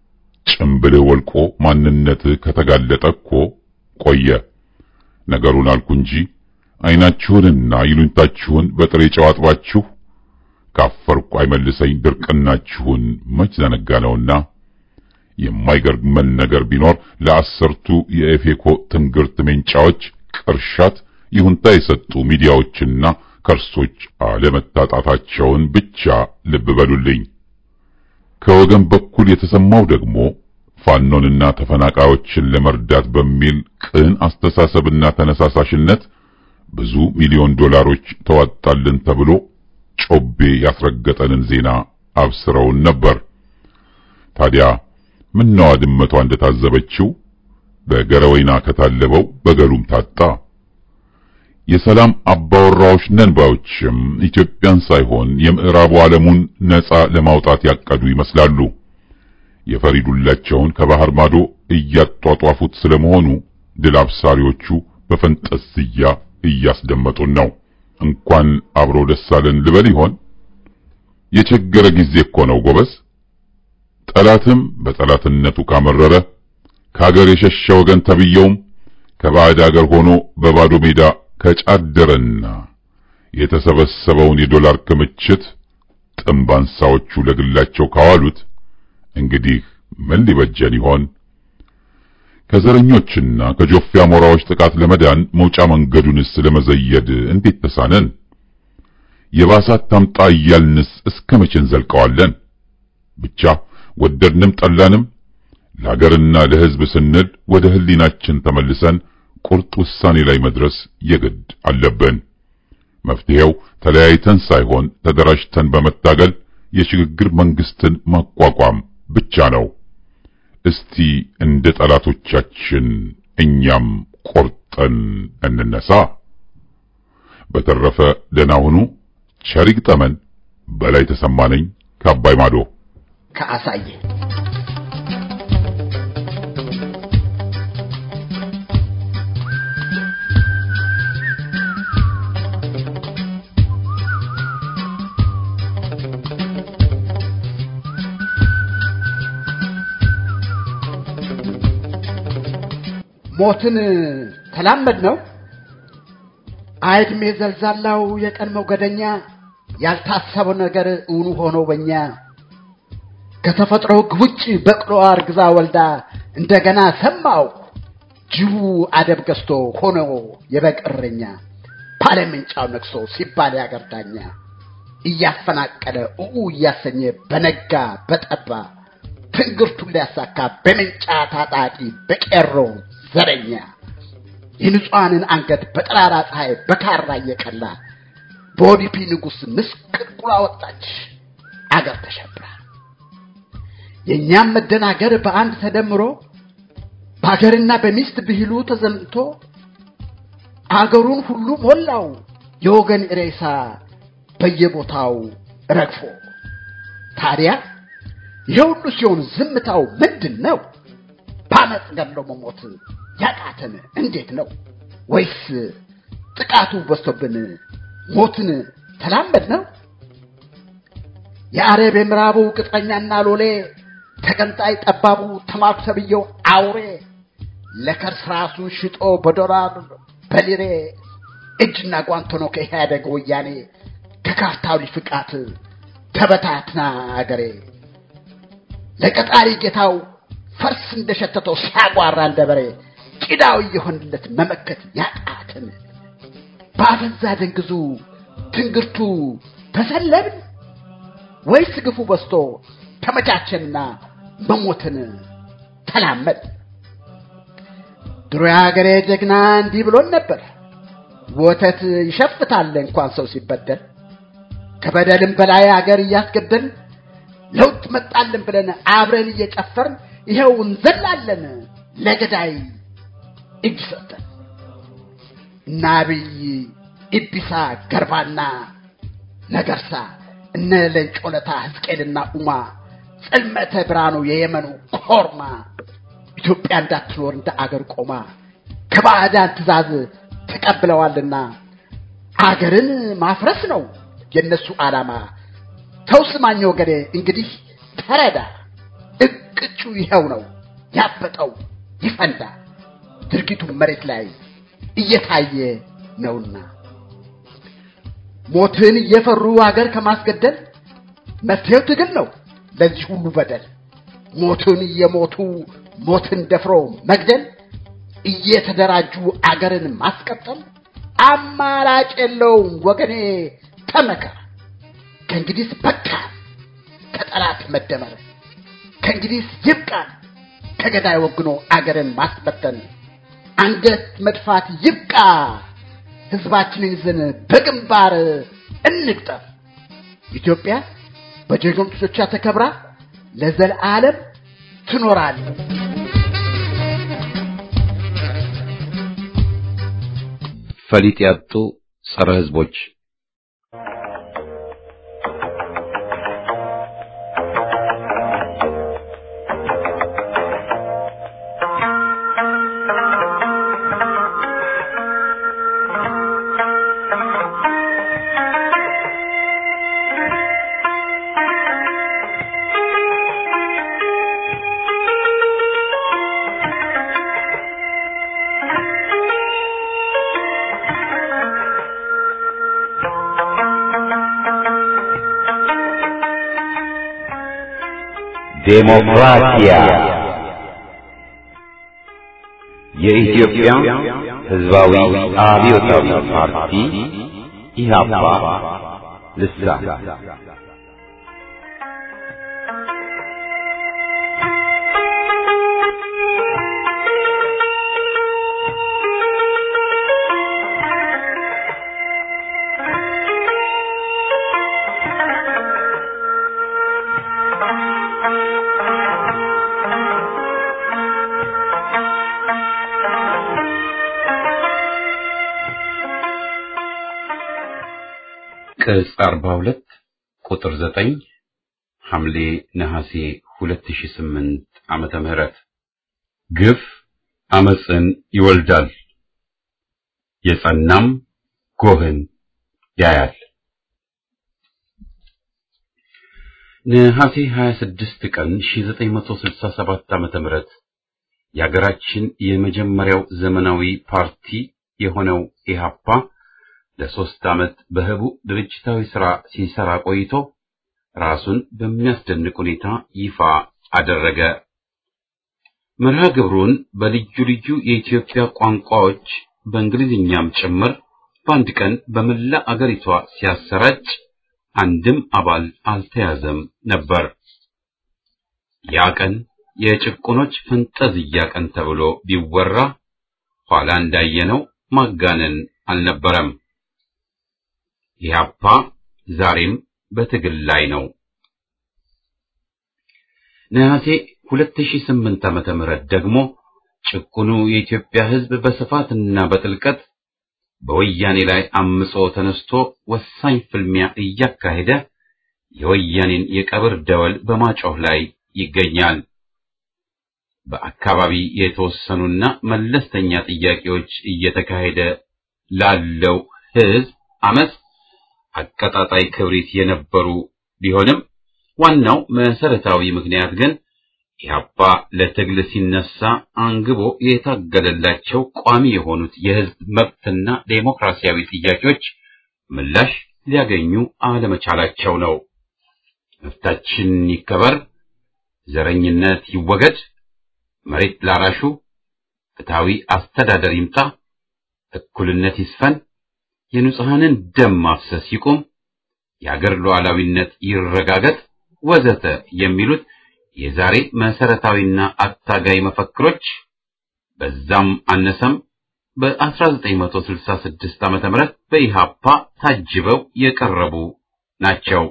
D: ጭምብልህ ወልቆ ማንነትህ ከተጋለጠ እኮ ቆየ። ነገሩን አልኩ እንጂ ዓይናችሁንና ይሉኝታችሁን በጥሬ ጨው አጥባችሁ ካፈርኩ አይመልሰኝ ድርቅናችሁን መች ዘነጋነውና የማይገርመን ነገር ቢኖር ለአሰርቱ የኤፌኮ ትንግርት ሜንጫዎች ቅርሻት ይሁንታ የሰጡ ሚዲያዎችና ከርሶች አለመታጣታቸውን ብቻ ልብ በሉልኝ። ከወገን በኩል የተሰማው ደግሞ ፋኖንና ተፈናቃዮችን ለመርዳት በሚል ቅን አስተሳሰብና ተነሳሳሽነት ብዙ ሚሊዮን ዶላሮች ተዋጣልን ተብሎ ጮቤ ያስረገጠንን ዜና አብስረውን ነበር። ታዲያ ምነዋ ድመቷ እንደታዘበችው በገረወይና ከታለበው በገሉም ታጣ። የሰላም አባወራዎች ነን ባዮችም ኢትዮጵያን ሳይሆን የምዕራቡ ዓለሙን ነጻ ለማውጣት ያቀዱ ይመስላሉ። የፈሪዱላቸውን ከባህር ማዶ እያጧጧፉት ስለመሆኑ ድል አብሳሪዎቹ በፈንጠዝያ እያስደመጡን ነው። እንኳን አብሮ ደስ አለን ልበል ይሆን? የቸገረ ጊዜ እኮ ነው ጎበዝ። ጠላትም በጠላትነቱ ካመረረ ከሀገር የሸሸ ወገን ተብየውም ከባዕድ አገር ሆኖ በባዶ ሜዳ ከጫደረና የተሰበሰበውን የዶላር ክምችት ጥንባንሳዎቹ ለግላቸው ካዋሉት እንግዲህ ምን ሊበጀን ይሆን? ከዘረኞችና ከጆፌ አሞራዎች ጥቃት ለመዳን መውጫ መንገዱንስ ለመዘየድ እንዴት ተሳነን? የባሳት ታምጣ እያልንስ እስከ መቼ እንዘልቀዋለን? ብቻ ወደድንም ጠላንም ለሀገርና ለሕዝብ ስንል ወደ ሕሊናችን ተመልሰን ቁርጥ ውሳኔ ላይ መድረስ የግድ አለብን። መፍትሄው ተለያይተን ሳይሆን ተደራጅተን በመታገል የሽግግር መንግስትን ማቋቋም ብቻ ነው። እስቲ እንደ ጠላቶቻችን እኛም ቆርጠን እንነሳ። በተረፈ ደህና ሁኑ። ቸር ይግጠመን። በላይ ተሰማነኝ ከአባይ ማዶ
F: ከአሳየ ሞትን ተላመድ ነው አይድሜ ዘልዛላው የቀን ሞገደኛ ያልታሰበው ነገር እውኑ ሆኖ በኛ ከተፈጥሮ ሕግ ውጭ በቅሎ አርግዛ ወልዳ እንደገና ሰማው ጅቡ አደብ ገዝቶ ሆኖ የበቀረኛ ባለምንጫው ነግሶ ሲባል ያገር ዳኛ እያፈናቀለ እኡ እያሰኘ በነጋ በጠባ ትንግርቱን ሊያሳካ በምንጫ ታጣቂ በቄሮ ዘረኛ የንጹሐንን አንገት በጠራራ ፀሐይ በካራ እየቀላ በኦዲፒ ንጉሥ ምስቅልቁላ ወጣች አገር ተሸብራ። የእኛም መደናገር በአንድ ተደምሮ በአገርና በሚስት ብሂሉ ተዘምቶ አገሩን ሁሉ ሞላው የወገን ሬሳ በየቦታው ረግፎ። ታዲያ ይሄ ሁሉ ሲሆን ዝምታው ምንድን ነው? በአመፅ ገድሎ መሞት ያቃተን እንዴት ነው? ወይስ ጥቃቱ በዝቶብን ሞትን ተላመድ ነው? የአረብ የምዕራቡ ቅጥረኛና ሎሌ ተገንጣይ ጠባቡ ተማርኩ ተብዬው አውሬ ለከርስ ራሱን ሽጦ በዶላር በሊሬ እጅና ጓንት ሆኖ ከኢህአደግ ወያኔ ከካርታው ሊፍቃት ተበታትና አገሬ ለቀጣሪ ጌታው ፈርስ እንደሸተተው ሲያጓራ እንደ በሬ ቂዳው እየሆንለት መመከት ያቃትን በአፈዛ ደንግዙ ትንግርቱ ተሰለብን ወይስ ግፉ በስቶ ተመቻቸንና መሞትን ተላመድ? ድሮ የሀገሬ ጀግና እንዲህ ብሎን ነበር። ወተት ይሸፍታል እንኳን ሰው ሲበደል፣ ከበደልም በላይ አገር እያስገደልን ለውጥ መጣልን ብለን አብረን እየጨፈርን ይኸው እንዘላለን ለገዳይ እጅ ሰጠን። እነ አብይ ኢቢሳ ገርባና ነገርሳ እነ ለንጮለታ ሕዝቅኤልና ኡማ ጽልመተ ብርሃኑ የየመኑ ኮርማ ኢትዮጵያ እንዳትኖር እንደ አገር ቆማ ከባዕዳን ትእዛዝ ተቀብለዋልና አገርን ማፍረስ ነው የነሱ ዓላማ። ተው ስማኝ ወገኔ እንግዲህ ተረዳ፣ እቅጩ ይኸው ነው ያበጠው ይፈንዳ ድርጊቱ መሬት ላይ እየታየ ነውና ሞትን እየፈሩ አገር ከማስገደል መፍትሄው ትግል ነው ለዚህ ሁሉ በደል ሞትን እየሞቱ ሞትን ደፍሮ መግደል እየተደራጁ አገርን ማስቀጠል አማራጭ የለውም ወገኔ ተመከር ከእንግዲህ በቃ ከጠላት መደመር ከእንግዲህ ይብቃን ከገዳይ ወግኖ አገርን ማስበተን አንገት መድፋት ይብቃ ህዝባችንን ይዘን በግንባር እንቅጠር ኢትዮጵያ በጀግኖች ልጆቿ ተከብራ ለዘለዓለም ትኖራለች
C: ፈሊጥ ያጡ ጸረ ህዝቦች ዴሞክራሲያ የኢትዮጵያ ህዝባዊ አብዮታዊ ፓርቲ ኢህአፓ ልሳን ቅጽ 42 ቁጥር 9 ሐምሌ ነሐሴ 2008 ዓመተ ምህረት ግፍ አመፅን ይወልዳል የጸናም ጎህን ያያል። ነሐሴ 26 ቀን 1967 ዓመተ ምህረት የሀገራችን የመጀመሪያው ዘመናዊ ፓርቲ የሆነው ኢህአፓ ለሶስት ዓመት በህቡ ድርጅታዊ ሥራ ሲሰራ ቆይቶ ራሱን በሚያስደንቅ ሁኔታ ይፋ አደረገ። መርሃ ግብሩን በልዩ ልዩ የኢትዮጵያ ቋንቋዎች በእንግሊዝኛም ጭምር በአንድ ቀን በመላ አገሪቷ ሲያሰራጭ አንድም አባል አልተያዘም ነበር። ያ ቀን የጭቁኖች ፈንጠዝያ ቀን ተብሎ ቢወራ ኋላ እንዳየነው ማጋነን አልነበረም። ኢህአፓ ዛሬም በትግል ላይ ነው። ነሐሴ 2008 ዓመተ ምህረት ደግሞ ጭቁኑ የኢትዮጵያ ሕዝብ በስፋትና በጥልቀት በወያኔ ላይ አምጾ ተነስቶ ወሳኝ ፍልሚያ እያካሄደ የወያኔን የቀብር ደወል በማጮህ ላይ ይገኛል። በአካባቢ የተወሰኑና መለስተኛ ጥያቄዎች እየተካሄደ ላለው ሕዝብ አመፅ አቀጣጣይ ክብሪት የነበሩ ቢሆንም ዋናው መሰረታዊ ምክንያት ግን ኢህአፓ ለትግል ሲነሳ አንግቦ የታገለላቸው ቋሚ የሆኑት የህዝብ መብትና ዴሞክራሲያዊ ጥያቄዎች ምላሽ ሊያገኙ አለመቻላቸው ነው። መብታችን ይከበር፣ ዘረኝነት ይወገድ፣ መሬት ላራሹ ፍትሃዊ አስተዳደር ይምጣ፣ እኩልነት ይስፈን፣ የንጹሐንን ደም ማፍሰስ ይቁም፣ የአገር ሉዓላዊነት ይረጋገጥ ወዘተ የሚሉት የዛሬ መሰረታዊና አታጋይ መፈክሮች በዛም አነሰም በ1966 ዓመተ ምህረት በኢሃፓ ታጅበው የቀረቡ ናቸው።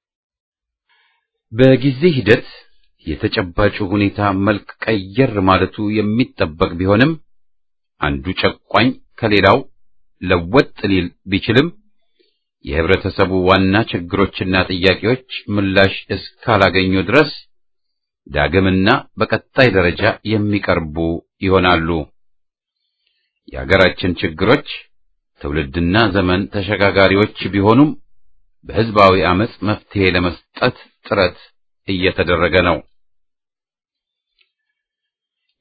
C: በጊዜ ሂደት የተጨባጩ ሁኔታ መልክ ቀየር ማለቱ የሚጠበቅ ቢሆንም አንዱ ጨቋኝ ከሌላው ለወጥ ሊል ቢችልም የህብረተሰቡ ዋና ችግሮችና ጥያቄዎች ምላሽ እስካላገኙ ድረስ ዳግምና በቀጣይ ደረጃ የሚቀርቡ ይሆናሉ። የሀገራችን ችግሮች ትውልድና ዘመን ተሸጋጋሪዎች ቢሆኑም በህዝባዊ አመጽ መፍትሄ ለመስጠት ጥረት እየተደረገ ነው።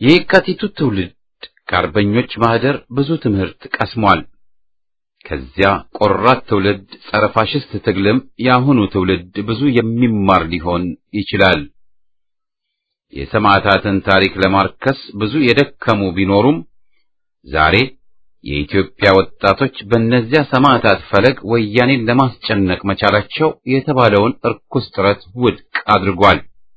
C: የየካቲቱ ትውልድ ከአርበኞች ማህደር ብዙ ትምህርት ቀስሟል። ከዚያ ቆራት ትውልድ ጸረ ፋሽስት ትግልም የአሁኑ ትውልድ ብዙ የሚማር ሊሆን ይችላል። የሰማዕታትን ታሪክ ለማርከስ ብዙ የደከሙ ቢኖሩም ዛሬ የኢትዮጵያ ወጣቶች በእነዚያ ሰማዕታት ፈለግ ወያኔን ለማስጨነቅ መቻላቸው የተባለውን እርኩስ ጥረት ውድቅ አድርጓል።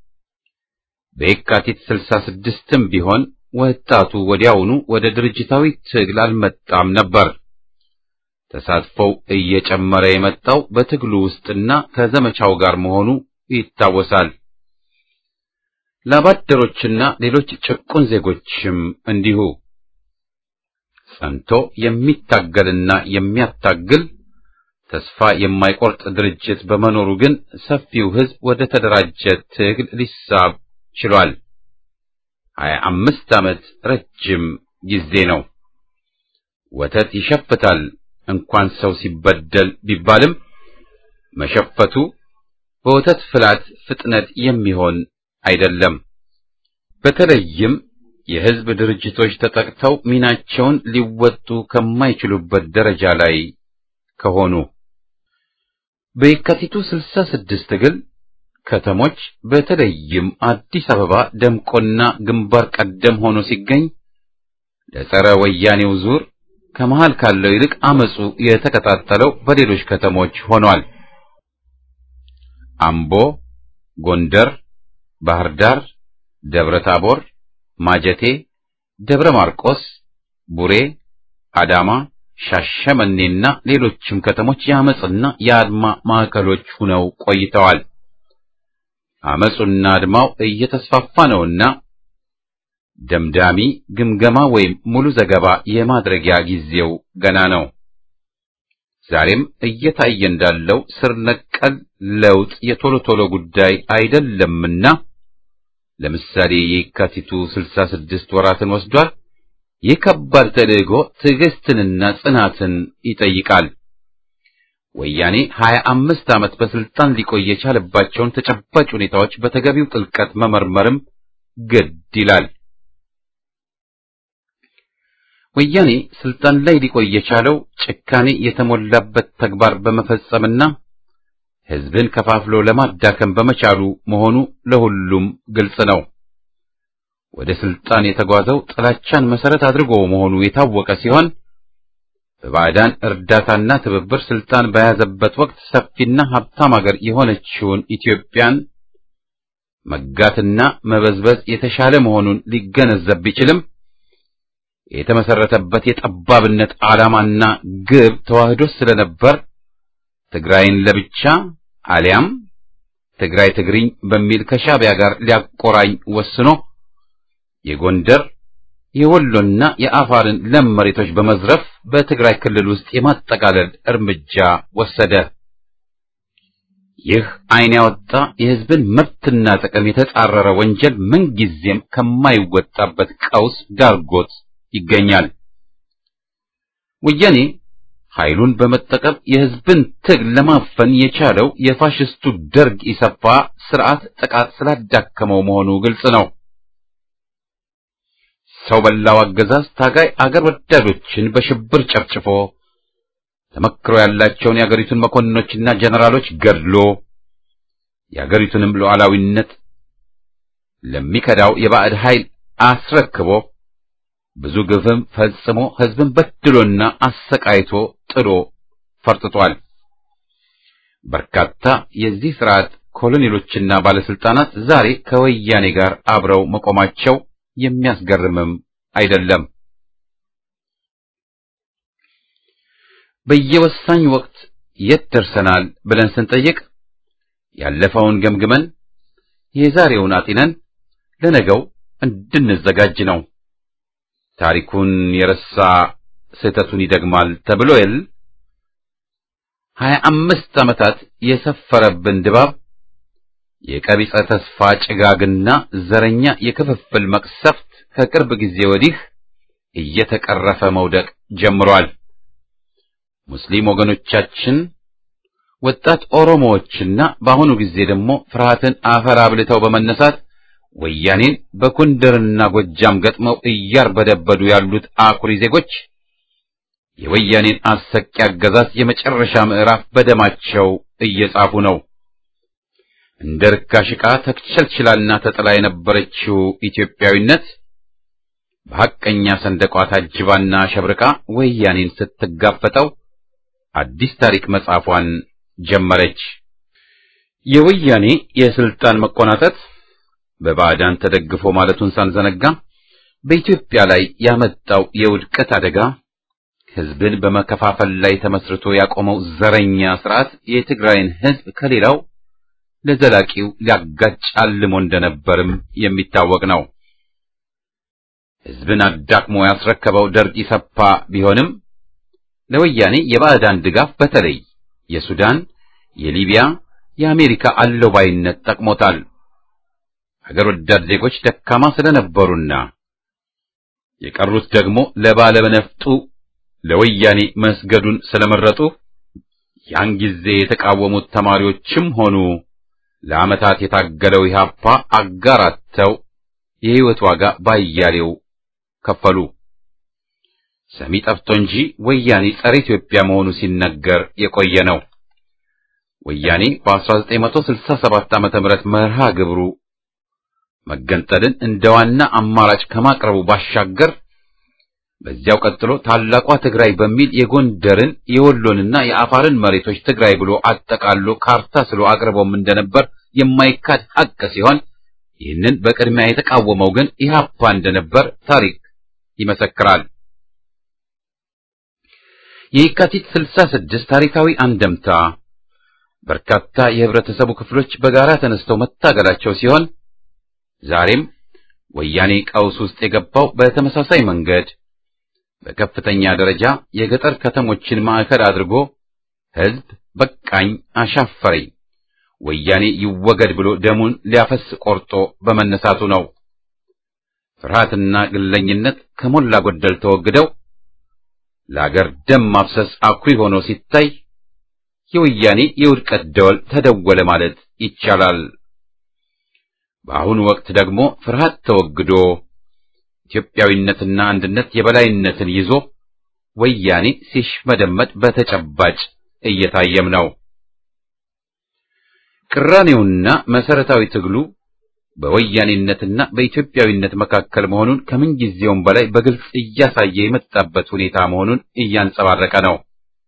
C: በየካቲት ስልሳ ስድስትም ቢሆን ወጣቱ ወዲያውኑ ወደ ድርጅታዊ ትግል አልመጣም ነበር። ተሳትፎው እየጨመረ የመጣው በትግሉ ውስጥና ከዘመቻው ጋር መሆኑ ይታወሳል። ላባደሮችና ሌሎች ጭቁን ዜጎችም እንዲሁ ጸንቶ የሚታገልና የሚያታግል ተስፋ የማይቆርጥ ድርጅት በመኖሩ ግን ሰፊው ሕዝብ ወደ ተደራጀ ትግል ሊሳብ ችሏል። ሀያ አምስት ዓመት ረጅም ጊዜ ነው። ወተት ይሸፍታል እንኳን ሰው ሲበደል ቢባልም መሸፈቱ በወተት ፍላት ፍጥነት የሚሆን አይደለም። በተለይም የሕዝብ ድርጅቶች ተጠቅተው ሚናቸውን ሊወጡ ከማይችሉበት ደረጃ ላይ ከሆኑ በየካቲቱ ስልሳ ስድስት ትግል ከተሞች በተለይም አዲስ አበባ ደምቆና ግንባር ቀደም ሆኖ ሲገኝ ለጸረ ወያኔው ዙር ከመሃል ካለው ይልቅ አመጹ የተቀጣጠለው በሌሎች ከተሞች ሆኗል። አምቦ፣ ጎንደር፣ ባህር ዳር፣ ደብረ ታቦር፣ ማጀቴ፣ ደብረ ማርቆስ፣ ቡሬ፣ አዳማ፣ ሻሸመኔና ሌሎችም ከተሞች የአመጽና የአድማ ማዕከሎች ሆነው ቆይተዋል። አመጹና አድማው እየተስፋፋ ነውና ደምዳሚ ግምገማ ወይም ሙሉ ዘገባ የማድረጊያ ጊዜው ገና ነው። ዛሬም እየታየ እንዳለው ስር ነቀል ለውጥ የቶሎ ቶሎ ጉዳይ አይደለምና ለምሳሌ የካቲቱ ስልሳ ስድስት ወራትን ወስዷል። ይህ ከባድ ተልዕኮ ትዕግስትንና ጽናትን ይጠይቃል። ወያኔ ሀያ አምስት ዓመት በስልጣን ሊቆይ የቻለባቸውን ተጨባጭ ሁኔታዎች በተገቢው ጥልቀት መመርመርም ግድ ይላል። ወያኔ ስልጣን ላይ ሊቆይ የቻለው ጭካኔ የተሞላበት ተግባር በመፈጸምና ሕዝብን ከፋፍሎ ለማዳከም በመቻሉ መሆኑ ለሁሉም ግልጽ ነው። ወደ ስልጣን የተጓዘው ጥላቻን መሰረት አድርጎ መሆኑ የታወቀ ሲሆን በባዕዳን እርዳታና ትብብር ስልጣን በያዘበት ወቅት ሰፊና ሀብታም አገር የሆነችውን ኢትዮጵያን መጋትና መበዝበዝ የተሻለ መሆኑን ሊገነዘብ ቢችልም የተመሰረተበት የጠባብነት ዓላማና ግብ ተዋህዶ ስለነበር ትግራይን ለብቻ አሊያም ትግራይ ትግሪኝ በሚል ከሻዕቢያ ጋር ሊያቆራኝ ወስኖ የጎንደር የወሎና የአፋርን ለም መሬቶች በመዝረፍ በትግራይ ክልል ውስጥ የማጠቃለል እርምጃ ወሰደ። ይህ ዓይን ያወጣ የሕዝብን መብትና ጥቅም የተጻረረ ወንጀል ምንጊዜም ከማይወጣበት ቀውስ ዳርጎት ይገኛል። ወያኔ ኃይሉን በመጠቀም የሕዝብን ትግል ለማፈን የቻለው የፋሽስቱ ደርግ ኢሰፓ ስርዓት ጥቃት ስላዳከመው መሆኑ ግልጽ ነው። ሰው በላው አገዛዝ ታጋይ አገር ወዳዶችን በሽብር ጨፍጭፎ ተመክሮ ያላቸውን የአገሪቱን መኮንኖችና ጀነራሎች ገድሎ የአገሪቱንም ሉዓላዊነት ለሚከዳው የባዕድ ኃይል አስረክቦ ብዙ ግፍም ፈጽሞ ሕዝብን በድሎና አሰቃይቶ ጥሎ ፈርጥቷል። በርካታ የዚህ ስርዓት ኮሎኔሎችና ባለስልጣናት ዛሬ ከወያኔ ጋር አብረው መቆማቸው የሚያስገርምም አይደለም። በየወሳኝ ወቅት የት ደርሰናል ብለን ስንጠይቅ ያለፈውን ገምግመን የዛሬውን አጢነን ለነገው እንድንዘጋጅ ነው። ታሪኩን የረሳ ስህተቱን ይደግማል ተብሎ የል ሀያ አምስት ዓመታት የሰፈረብን ድባብ የቀቢጸ ተስፋ ጭጋግና ዘረኛ የክፍፍል መቅሰፍት ከቅርብ ጊዜ ወዲህ እየተቀረፈ መውደቅ ጀምሯል። ሙስሊም ወገኖቻችን፣ ወጣት ኦሮሞዎችና በአሁኑ ጊዜ ደግሞ ፍርሃትን አፈር አብልተው በመነሳት ወያኔን በጎንደርና ጎጃም ገጥመው እያርበደበዱ ያሉት አኩሪ ዜጎች የወያኔን አሰቂ አገዛዝ የመጨረሻ ምዕራፍ በደማቸው እየጻፉ ነው። እንደ ርካሽ ዕቃ ተክቸልችላና ተጥላ የነበረችው ኢትዮጵያዊነት በሐቀኛ ሰንደቋ ታጅባና ሸብርቃ ወያኔን ስትጋፈጠው አዲስ ታሪክ መጻፏን ጀመረች። የወያኔ የስልጣን መቆናጠጥ በባዕዳን ተደግፎ ማለቱን ሳንዘነጋ በኢትዮጵያ ላይ ያመጣው የውድቀት አደጋ ሕዝብን በመከፋፈል ላይ ተመስርቶ ያቆመው ዘረኛ ስርዓት የትግራይን ሕዝብ ከሌላው ለዘላቂው ሊያጋጭ አልሞ እንደነበርም የሚታወቅ ነው። ሕዝብን አዳክሞ ያስረከበው ደርግ ኢሰፓ ቢሆንም ለወያኔ የባዕዳን ድጋፍ በተለይ የሱዳን፣ የሊቢያ፣ የአሜሪካ አለባይነት ጠቅሞታል። ሀገር ወዳድ ዜጎች ደካማ ስለነበሩና የቀሩት ደግሞ ለባለነፍጡ ለወያኔ መስገዱን ስለመረጡ ያን ጊዜ የተቃወሙት ተማሪዎችም ሆኑ ለዓመታት የታገለው ኢህአፓ አጋራተው የሕይወት ዋጋ ባያሌው ከፈሉ። ሰሚ ጠፍቶ እንጂ ወያኔ ጸረ ኢትዮጵያ መሆኑ ሲነገር የቆየ ነው። ወያኔ በ1967 ዓመተ ምህረት መርሃ ግብሩ መገንጠልን እንደ ዋና አማራጭ ከማቅረቡ ባሻገር በዚያው ቀጥሎ ታላቋ ትግራይ በሚል የጎንደርን የወሎንና የአፋርን መሬቶች ትግራይ ብሎ አጠቃሎ ካርታ ስሎ አቅርቦም እንደነበር የማይካድ ሐቅ ሲሆን ይህንን በቅድሚያ የተቃወመው ግን ኢህአፓ እንደነበር ታሪክ ይመሰክራል። የየካቲት 66 ታሪካዊ አንደምታ በርካታ የህብረተሰቡ ክፍሎች በጋራ ተነስተው መታገላቸው ሲሆን ዛሬም ወያኔ ቀውስ ውስጥ የገባው በተመሳሳይ መንገድ በከፍተኛ ደረጃ የገጠር ከተሞችን ማዕከል አድርጎ ህዝብ በቃኝ አሻፈረኝ ወያኔ ይወገድ ብሎ ደሙን ሊያፈስ ቆርጦ በመነሳቱ ነው። ፍርሃትና ግለኝነት ከሞላ ጎደል ተወግደው ለአገር ደም ማፍሰስ አኩሪ ሆኖ ሲታይ የወያኔ የውድቀት ደወል ተደወለ ማለት ይቻላል። በአሁኑ ወቅት ደግሞ ፍርሃት ተወግዶ ኢትዮጵያዊነትና አንድነት የበላይነትን ይዞ ወያኔ ሲሽመደመድ በተጨባጭ እየታየም ነው። ቅራኔውና መሰረታዊ ትግሉ በወያኔነትና በኢትዮጵያዊነት መካከል መሆኑን ከምንጊዜውም በላይ በግልጽ እያሳየ የመጣበት ሁኔታ መሆኑን እያንጸባረቀ ነው።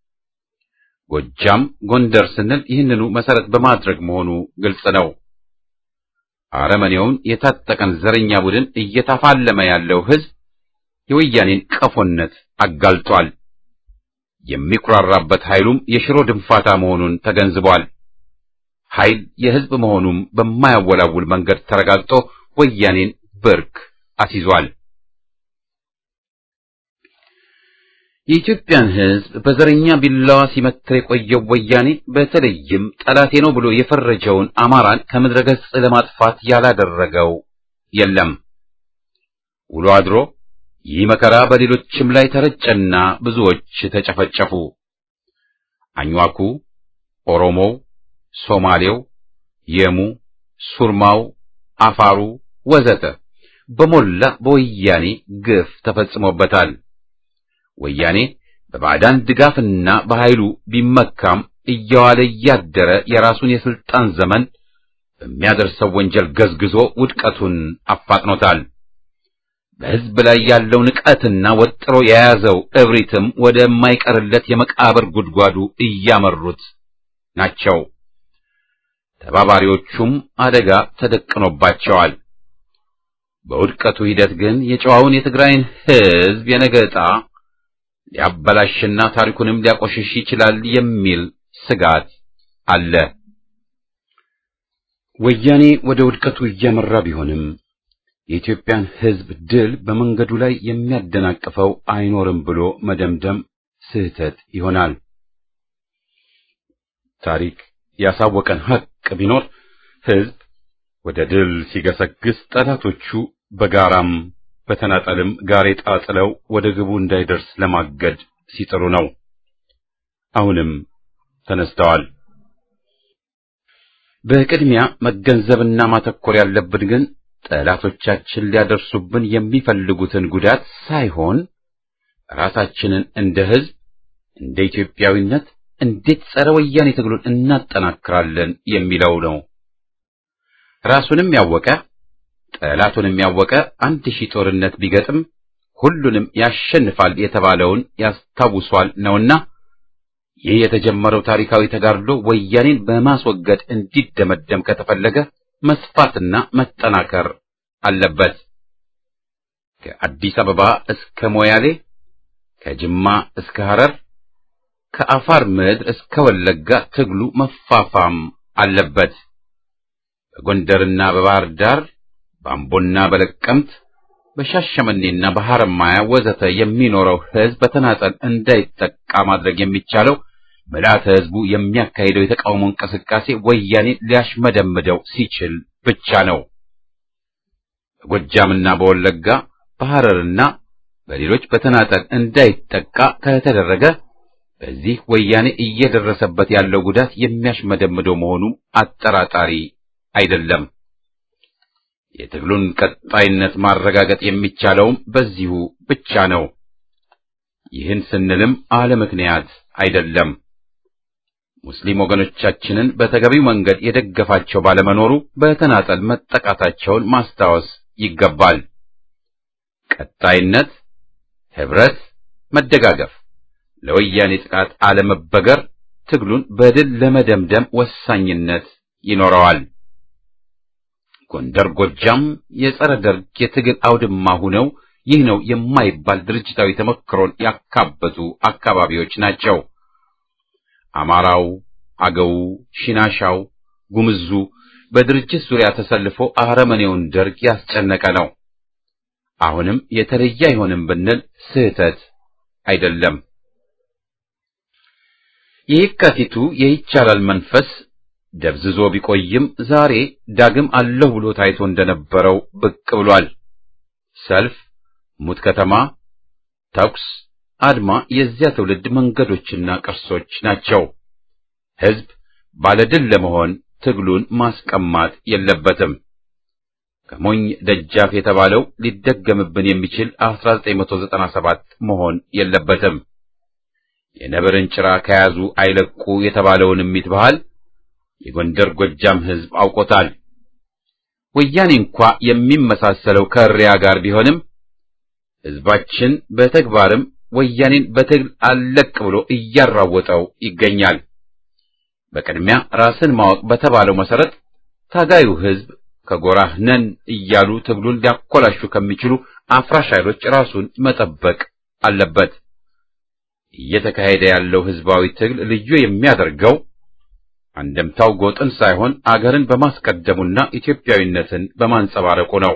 C: ጎጃም፣ ጎንደር ስንል ይህንኑ መሰረት በማድረግ መሆኑ ግልጽ ነው። አረመኔውን የታጠቀን ዘረኛ ቡድን እየተፋለመ ያለው ህዝብ የወያኔን ቀፎነት አጋልጧል። የሚኩራራበት ኃይሉም የሽሮ ድንፋታ መሆኑን ተገንዝቧል። ኃይል የህዝብ መሆኑም በማያወላውል መንገድ ተረጋግጦ ወያኔን ብርክ አስይዟል። የኢትዮጵያን ህዝብ በዘረኛ ቢላዋ ሲመትር የቆየው ወያኔ በተለይም ጠላቴ ነው ብሎ የፈረጀውን አማራን ከምድረ ገጽ ለማጥፋት ያላደረገው የለም። ውሎ አድሮ ይህ መከራ በሌሎችም ላይ ተረጨና ብዙዎች ተጨፈጨፉ። አኝዋኩ፣ ኦሮሞው፣ ሶማሌው፣ የሙ፣ ሱርማው፣ አፋሩ ወዘተ በሞላ በወያኔ ግፍ ተፈጽሞበታል። ወያኔ በባዕዳን ድጋፍና በኃይሉ ቢመካም እየዋለ እያደረ የራሱን የስልጣን ዘመን በሚያደርሰው ወንጀል ገዝግዞ ውድቀቱን አፋጥኖታል። በሕዝብ ላይ ያለው ንቀትና ወጥሮ የያዘው እብሪትም ወደማይቀርለት የመቃብር ጉድጓዱ እያመሩት ናቸው። ተባባሪዎቹም አደጋ ተደቅኖባቸዋል። በውድቀቱ ሂደት ግን የጨዋውን የትግራይን ሕዝብ የነገ ዕጣ ሊያበላሽና ታሪኩንም ሊያቆሽሽ ይችላል የሚል ስጋት አለ። ወያኔ ወደ ውድቀቱ እያመራ ቢሆንም የኢትዮጵያን ሕዝብ ድል በመንገዱ ላይ የሚያደናቅፈው አይኖርም ብሎ መደምደም ስህተት ይሆናል። ታሪክ ያሳወቀን ሐቅ ቢኖር ሕዝብ ወደ ድል ሲገሰግስ ጠላቶቹ በጋራም በተናጠልም ጋሬጣ ጥለው ወደ ግቡ እንዳይደርስ ለማገድ ሲጥሩ ነው። አሁንም ተነስተዋል። በቅድሚያ መገንዘብና ማተኮር ያለብን ግን ጠላቶቻችን ሊያደርሱብን የሚፈልጉትን ጉዳት ሳይሆን ራሳችንን እንደ ሕዝብ እንደ ኢትዮጵያዊነት እንዴት ጸረ ወያኔ ትግሉን እናጠናክራለን የሚለው ነው። ራሱንም ያወቀ ጠላቱንም ያወቀ አንድ ሺህ ጦርነት ቢገጥም ሁሉንም ያሸንፋል የተባለውን ያስታውሷል ነውና ይህ የተጀመረው ታሪካዊ ተጋድሎ ወያኔን በማስወገድ እንዲደመደም ከተፈለገ መስፋትና መጠናከር አለበት። ከአዲስ አበባ እስከ ሞያሌ፣ ከጅማ እስከ ሐረር፣ ከአፋር ምድር እስከ ወለጋ ትግሉ መፋፋም አለበት። በጎንደርና በባህር ዳር፣ በአምቦና በለቀምት፣ በሻሸመኔና በሐረማያ ወዘተ የሚኖረው ሕዝብ በተናጠል እንዳይጠቃ ማድረግ የሚቻለው ምልዓተ ሕዝቡ የሚያካሂደው የተቃውሞ እንቅስቃሴ ወያኔ ሊያሽመደምደው ሲችል ብቻ ነው። በጎጃምና በወለጋ በሐረርና በሌሎች በተናጠል እንዳይጠቃ ከተደረገ በዚህ ወያኔ እየደረሰበት ያለው ጉዳት የሚያሽመደምደው መሆኑ አጠራጣሪ አይደለም። የትግሉን ቀጣይነት ማረጋገጥ የሚቻለውም በዚሁ ብቻ ነው። ይህን ስንልም አለ ምክንያት አይደለም። ሙስሊም ወገኖቻችንን በተገቢው መንገድ የደገፋቸው ባለመኖሩ በተናጠል መጠቃታቸውን ማስታወስ ይገባል። ቀጣይነት፣ ህብረት፣ መደጋገፍ፣ ለወያኔ ጥቃት አለመበገር ትግሉን በድል ለመደምደም ወሳኝነት ይኖረዋል። ጎንደር፣ ጎጃም የጸረ ደርግ የትግል አውድማ ሁነው ይህ ነው የማይባል ድርጅታዊ ተሞክሮን ያካበቱ አካባቢዎች ናቸው። አማራው፣ አገው፣ ሽናሻው፣ ጉምዙ በድርጅት ዙሪያ ተሰልፎ አረመኔውን ደርግ ያስጨነቀ ነው። አሁንም የተለየ አይሆንም ብንል ስህተት አይደለም። የየካቲቱ የይቻላል መንፈስ ደብዝዞ ቢቆይም ዛሬ ዳግም አለሁ ብሎ ታይቶ እንደነበረው ብቅ ብሏል። ሰልፍ፣ ሙት ከተማ፣ ተኩስ፣ አድማ የዚያ ትውልድ መንገዶችና ቅርሶች ናቸው። ሕዝብ ባለድል ለመሆን ትግሉን ማስቀማት የለበትም። ከሞኝ ደጃፍ የተባለው ሊደገምብን የሚችል 1997 መሆን የለበትም። የነብርን ጭራ ከያዙ አይለቁ የተባለውን እሚት ባህል የጎንደር ጎጃም ሕዝብ አውቆታል። ወያኔ እንኳ የሚመሳሰለው ከእሪያ ጋር ቢሆንም ሕዝባችን በተግባርም ወያኔን በትግል አለቅ ብሎ እያራወጠው ይገኛል። በቅድሚያ ራስን ማወቅ በተባለው መሰረት ታጋዩ ሕዝብ ከጎራህ ነን እያሉ ትግሉን ሊያኮላሹ ከሚችሉ አፍራሽ ኃይሎች ራሱን መጠበቅ አለበት። እየተካሄደ ያለው ሕዝባዊ ትግል ልዩ የሚያደርገው አንደምታው ጎጥን ሳይሆን አገርን በማስቀደሙና ኢትዮጵያዊነትን በማንጸባረቁ ነው።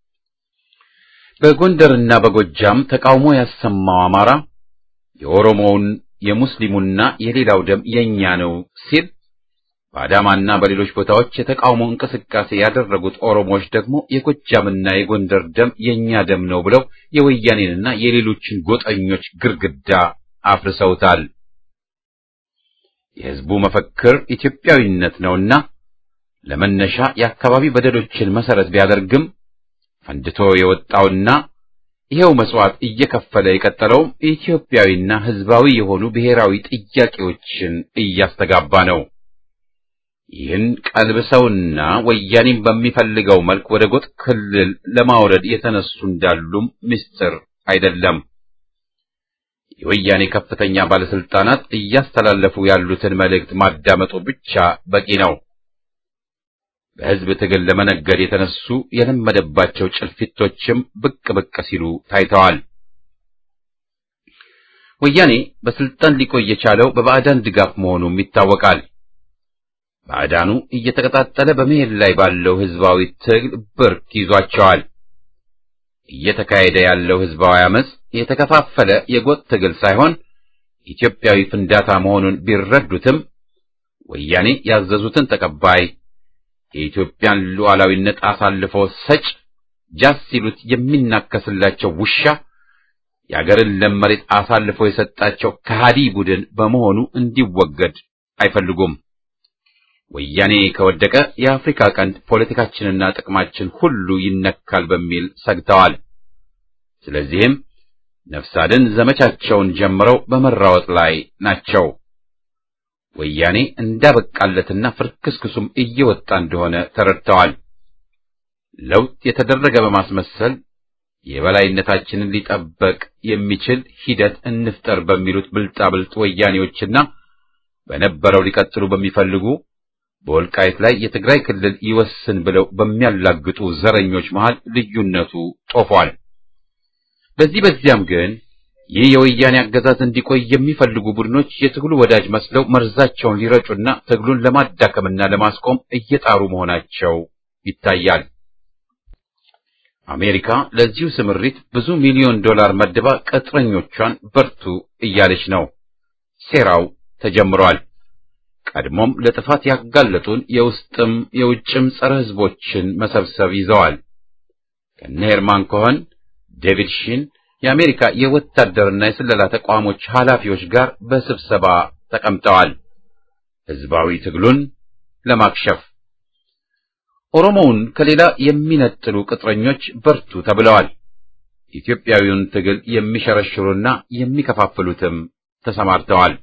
C: በጎንደርና በጎጃም ተቃውሞ ያሰማው አማራ የኦሮሞውን የሙስሊሙና የሌላው ደም የኛ ነው ሲል በአዳማና በሌሎች ቦታዎች የተቃውሞ እንቅስቃሴ ያደረጉት ኦሮሞዎች ደግሞ የጎጃምና የጎንደር ደም የኛ ደም ነው ብለው የወያኔንና የሌሎችን ጎጠኞች ግርግዳ አፍርሰውታል። የሕዝቡ መፈክር ኢትዮጵያዊነት ነውና ለመነሻ የአካባቢ በደሎችን መሰረት ቢያደርግም ፈንድቶ የወጣውና ይሄው መስዋዕት እየከፈለ የቀጠለውም ኢትዮጵያዊና ሕዝባዊ የሆኑ ብሔራዊ ጥያቄዎችን እያስተጋባ ነው። ይህን ቀልብሰውና ወያኔም በሚፈልገው መልክ ወደ ጎጥ ክልል ለማውረድ የተነሱ እንዳሉም ምስጢር አይደለም። የወያኔ ከፍተኛ ባለስልጣናት እያስተላለፉ ያሉትን መልእክት ማዳመጡ ብቻ በቂ ነው። በሕዝብ ትግል ለመነገድ የተነሱ የለመደባቸው ጭልፊቶችም ብቅ ብቅ ሲሉ ታይተዋል። ወያኔ በስልጣን ሊቆይ የቻለው በባዕዳን ድጋፍ መሆኑም ይታወቃል። ባዕዳኑ እየተቀጣጠለ በመሄድ ላይ ባለው ሕዝባዊ ትግል ብርክ ይዟቸዋል። እየተካሄደ ያለው ሕዝባዊ አመጽ የተከፋፈለ የጎጥ ትግል ሳይሆን ኢትዮጵያዊ ፍንዳታ መሆኑን ቢረዱትም ወያኔ ያዘዙትን ተቀባይ የኢትዮጵያን ሉዓላዊነት አሳልፎ ሰጭ ጃስ ሲሉት የሚናከስላቸው ውሻ የአገርን ለም መሬት አሳልፎ የሰጣቸው ከሃዲ ቡድን በመሆኑ እንዲወገድ አይፈልጉም። ወያኔ ከወደቀ የአፍሪካ ቀንድ ፖለቲካችንና ጥቅማችን ሁሉ ይነካል በሚል ሰግተዋል። ስለዚህም ነፍስ አድን ዘመቻቸውን ጀምረው በመራወጥ ላይ ናቸው። ወያኔ እንዳበቃለትና ፍርክስክሱም እየወጣ እንደሆነ ተረድተዋል። ለውጥ የተደረገ በማስመሰል የበላይነታችንን ሊጠበቅ የሚችል ሂደት እንፍጠር በሚሉት ብልጣብልጥ ወያኔዎችና በነበረው ሊቀጥሉ በሚፈልጉ በወልቃይት ላይ የትግራይ ክልል ይወስን ብለው በሚያላግጡ ዘረኞች መሃል ልዩነቱ ጦፏል። በዚህ በዚያም ግን ይህ የወያኔ አገዛዝ እንዲቆይ የሚፈልጉ ቡድኖች የትግሉ ወዳጅ መስለው መርዛቸውን ሊረጩና ትግሉን ለማዳከምና ለማስቆም እየጣሩ መሆናቸው ይታያል። አሜሪካ ለዚሁ ስምሪት ብዙ ሚሊዮን ዶላር መድባ ቅጥረኞቿን በርቱ እያለች ነው። ሴራው ተጀምሯል። ቀድሞም ለጥፋት ያጋለጡን የውስጥም የውጭም ጸረ ሕዝቦችን መሰብሰብ ይዘዋል። ከነ ሄርማን ኮኸን፣ ዴቪድ ሺን የአሜሪካ የወታደርና የስለላ ተቋሞች ኃላፊዎች ጋር በስብሰባ ተቀምጠዋል። ሕዝባዊ ትግሉን ለማክሸፍ ኦሮሞውን ከሌላ የሚነጥሉ ቅጥረኞች በርቱ ተብለዋል። ኢትዮጵያዊውን ትግል የሚሸረሽሩና የሚከፋፍሉትም ተሰማርተዋል።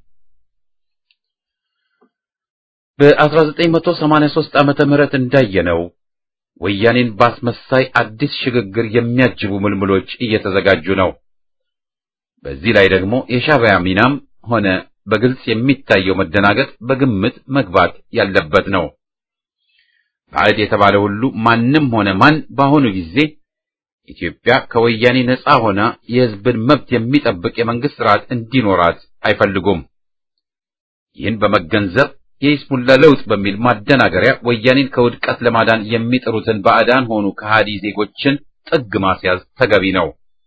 C: በ1983 ዓመተ ምህረት እንዳየነው ወያኔን ባስመሳይ አዲስ ሽግግር የሚያጅቡ ምልምሎች እየተዘጋጁ ነው። በዚህ ላይ ደግሞ የሻዕቢያ ሚናም ሆነ በግልጽ የሚታየው መደናገጥ በግምት መግባት ያለበት ነው። ባዕድ የተባለ ሁሉ ማንም ሆነ ማን በአሁኑ ጊዜ ኢትዮጵያ ከወያኔ ነፃ ሆና የሕዝብን መብት የሚጠብቅ የመንግስት ስርዓት እንዲኖራት አይፈልጉም። ይህን በመገንዘብ የይስሙላ ለውጥ በሚል ማደናገሪያ ወያኔን ከውድቀት ለማዳን የሚጥሩትን ባዕዳን ሆኑ ከሃዲ ዜጎችን ጥግ ማስያዝ ተገቢ ነው።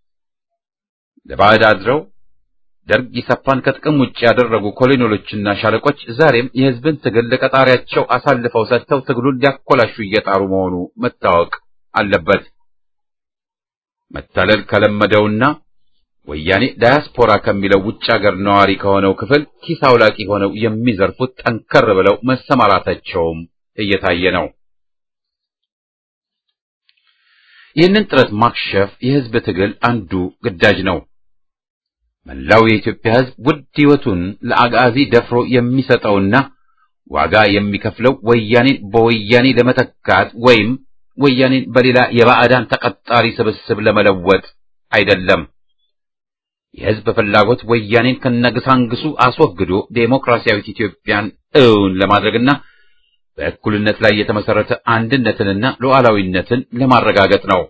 C: ለባዕድ አድረው ደርግ ኢሰፓን ከጥቅም ውጭ ያደረጉ ኮሎኔሎችና ሻለቆች ዛሬም የሕዝብን ትግል ለቀጣሪያቸው አሳልፈው ሰጥተው ትግሉን ሊያኮላሹ እየጣሩ መሆኑ መታወቅ አለበት። መታለል ከለመደውና ወያኔ ዳያስፖራ ከሚለው ውጭ ሀገር ነዋሪ ከሆነው ክፍል ኪስ አውላቂ ሆነው የሚዘርፉት ጠንከር ብለው መሰማራታቸውም እየታየ ነው። ይህንን ጥረት ማክሸፍ የሕዝብ ትግል አንዱ ግዳጅ ነው። መላው የኢትዮጵያ ሕዝብ ውድ ሕይወቱን ለአጋዚ ደፍሮ የሚሰጠውና ዋጋ የሚከፍለው ወያኔን በወያኔ ለመተካት ወይም ወያኔን በሌላ የባዕዳን ተቀጣሪ ስብስብ ለመለወጥ አይደለም። የሕዝብ ፍላጎት ወያኔን ከነግሳንግሱ አስወግዶ ዴሞክራሲያዊት ኢትዮጵያን እውን ለማድረግና በእኩልነት ላይ የተመሰረተ አንድነትንና ሉዓላዊነትን ለማረጋገጥ ነው።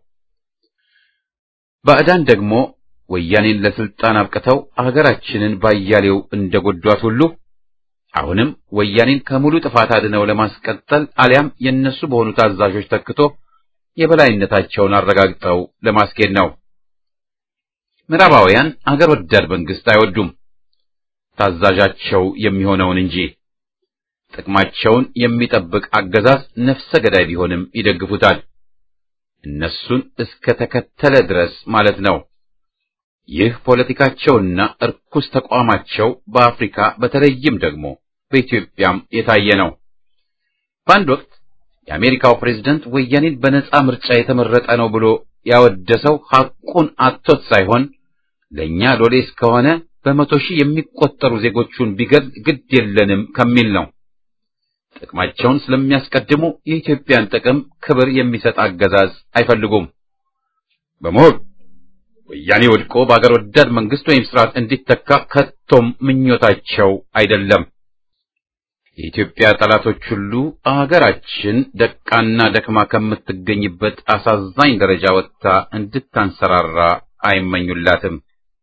C: ባዕዳን ደግሞ ወያኔን ለስልጣን አብቅተው አገራችንን ባያሌው እንደጎዷት ሁሉ አሁንም ወያኔን ከሙሉ ጥፋት አድነው ለማስቀጠል አሊያም የነሱ በሆኑ ታዛዦች ተክቶ የበላይነታቸውን አረጋግጠው ለማስኬድ ነው። ምዕራባውያን አገር ወዳድ መንግስት አይወዱም፣ ታዛዣቸው የሚሆነውን እንጂ። ጥቅማቸውን የሚጠብቅ አገዛዝ ነፍሰ ገዳይ ቢሆንም ይደግፉታል፣ እነሱን እስከ ተከተለ ድረስ ማለት ነው። ይህ ፖለቲካቸውና እርኩስ ተቋማቸው በአፍሪካ በተለይም ደግሞ በኢትዮጵያም የታየ ነው። በአንድ ወቅት የአሜሪካው ፕሬዝደንት ወያኔን በነጻ ምርጫ የተመረጠ ነው ብሎ ያወደሰው ሐቁን አጥቶት ሳይሆን ለእኛ ሎሌ እስከሆነ በመቶ ሺህ የሚቆጠሩ ዜጎቹን ቢገል ግድ የለንም ከሚል ነው። ጥቅማቸውን ስለሚያስቀድሙ የኢትዮጵያን ጥቅም ክብር የሚሰጥ አገዛዝ አይፈልጉም። በመሆን ወያኔ ወድቆ በአገር ወዳድ መንግስት ወይም ስርዓት እንዲተካ ከቶም ምኞታቸው አይደለም። የኢትዮጵያ ጠላቶች ሁሉ አገራችን ደቃና ደክማ ከምትገኝበት አሳዛኝ ደረጃ ወጥታ እንድታንሰራራ አይመኙላትም።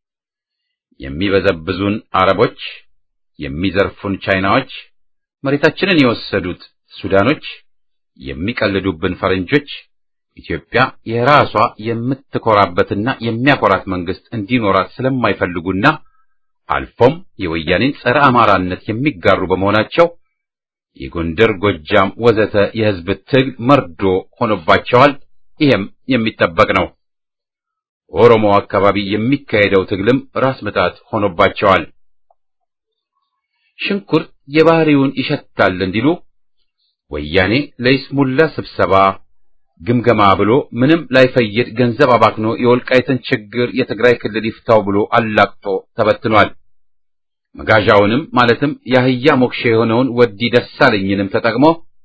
C: የሚበዘብዙን አረቦች፣ የሚዘርፉን ቻይናዎች፣ መሬታችንን የወሰዱት ሱዳኖች፣ የሚቀልዱብን ፈረንጆች ኢትዮጵያ የራሷ የምትኮራበትና የሚያኮራት መንግስት እንዲኖራት ስለማይፈልጉና አልፎም የወያኔን ጸረ አማራነት የሚጋሩ በመሆናቸው የጎንደር፣ ጎጃም ወዘተ የህዝብ ትግል መርዶ ሆኖባቸዋል። ይህም የሚጠበቅ ነው። ኦሮሞ አካባቢ የሚካሄደው ትግልም ራስ ምታት ሆኖባቸዋል። ሽንኩርት የባህሪውን ይሸታል እንዲሉ ወያኔ ለይስሙላ ስብሰባ ግምገማ ብሎ ምንም ላይፈይድ ገንዘብ አባክኖ የወልቃይትን ችግር የትግራይ ክልል ይፍታው ብሎ አላቅጦ ተበትኗል። መጋዣውንም ማለትም የአህያ ሞክሼ የሆነውን ወዲ ደሳለኝንም ተጠቅሞ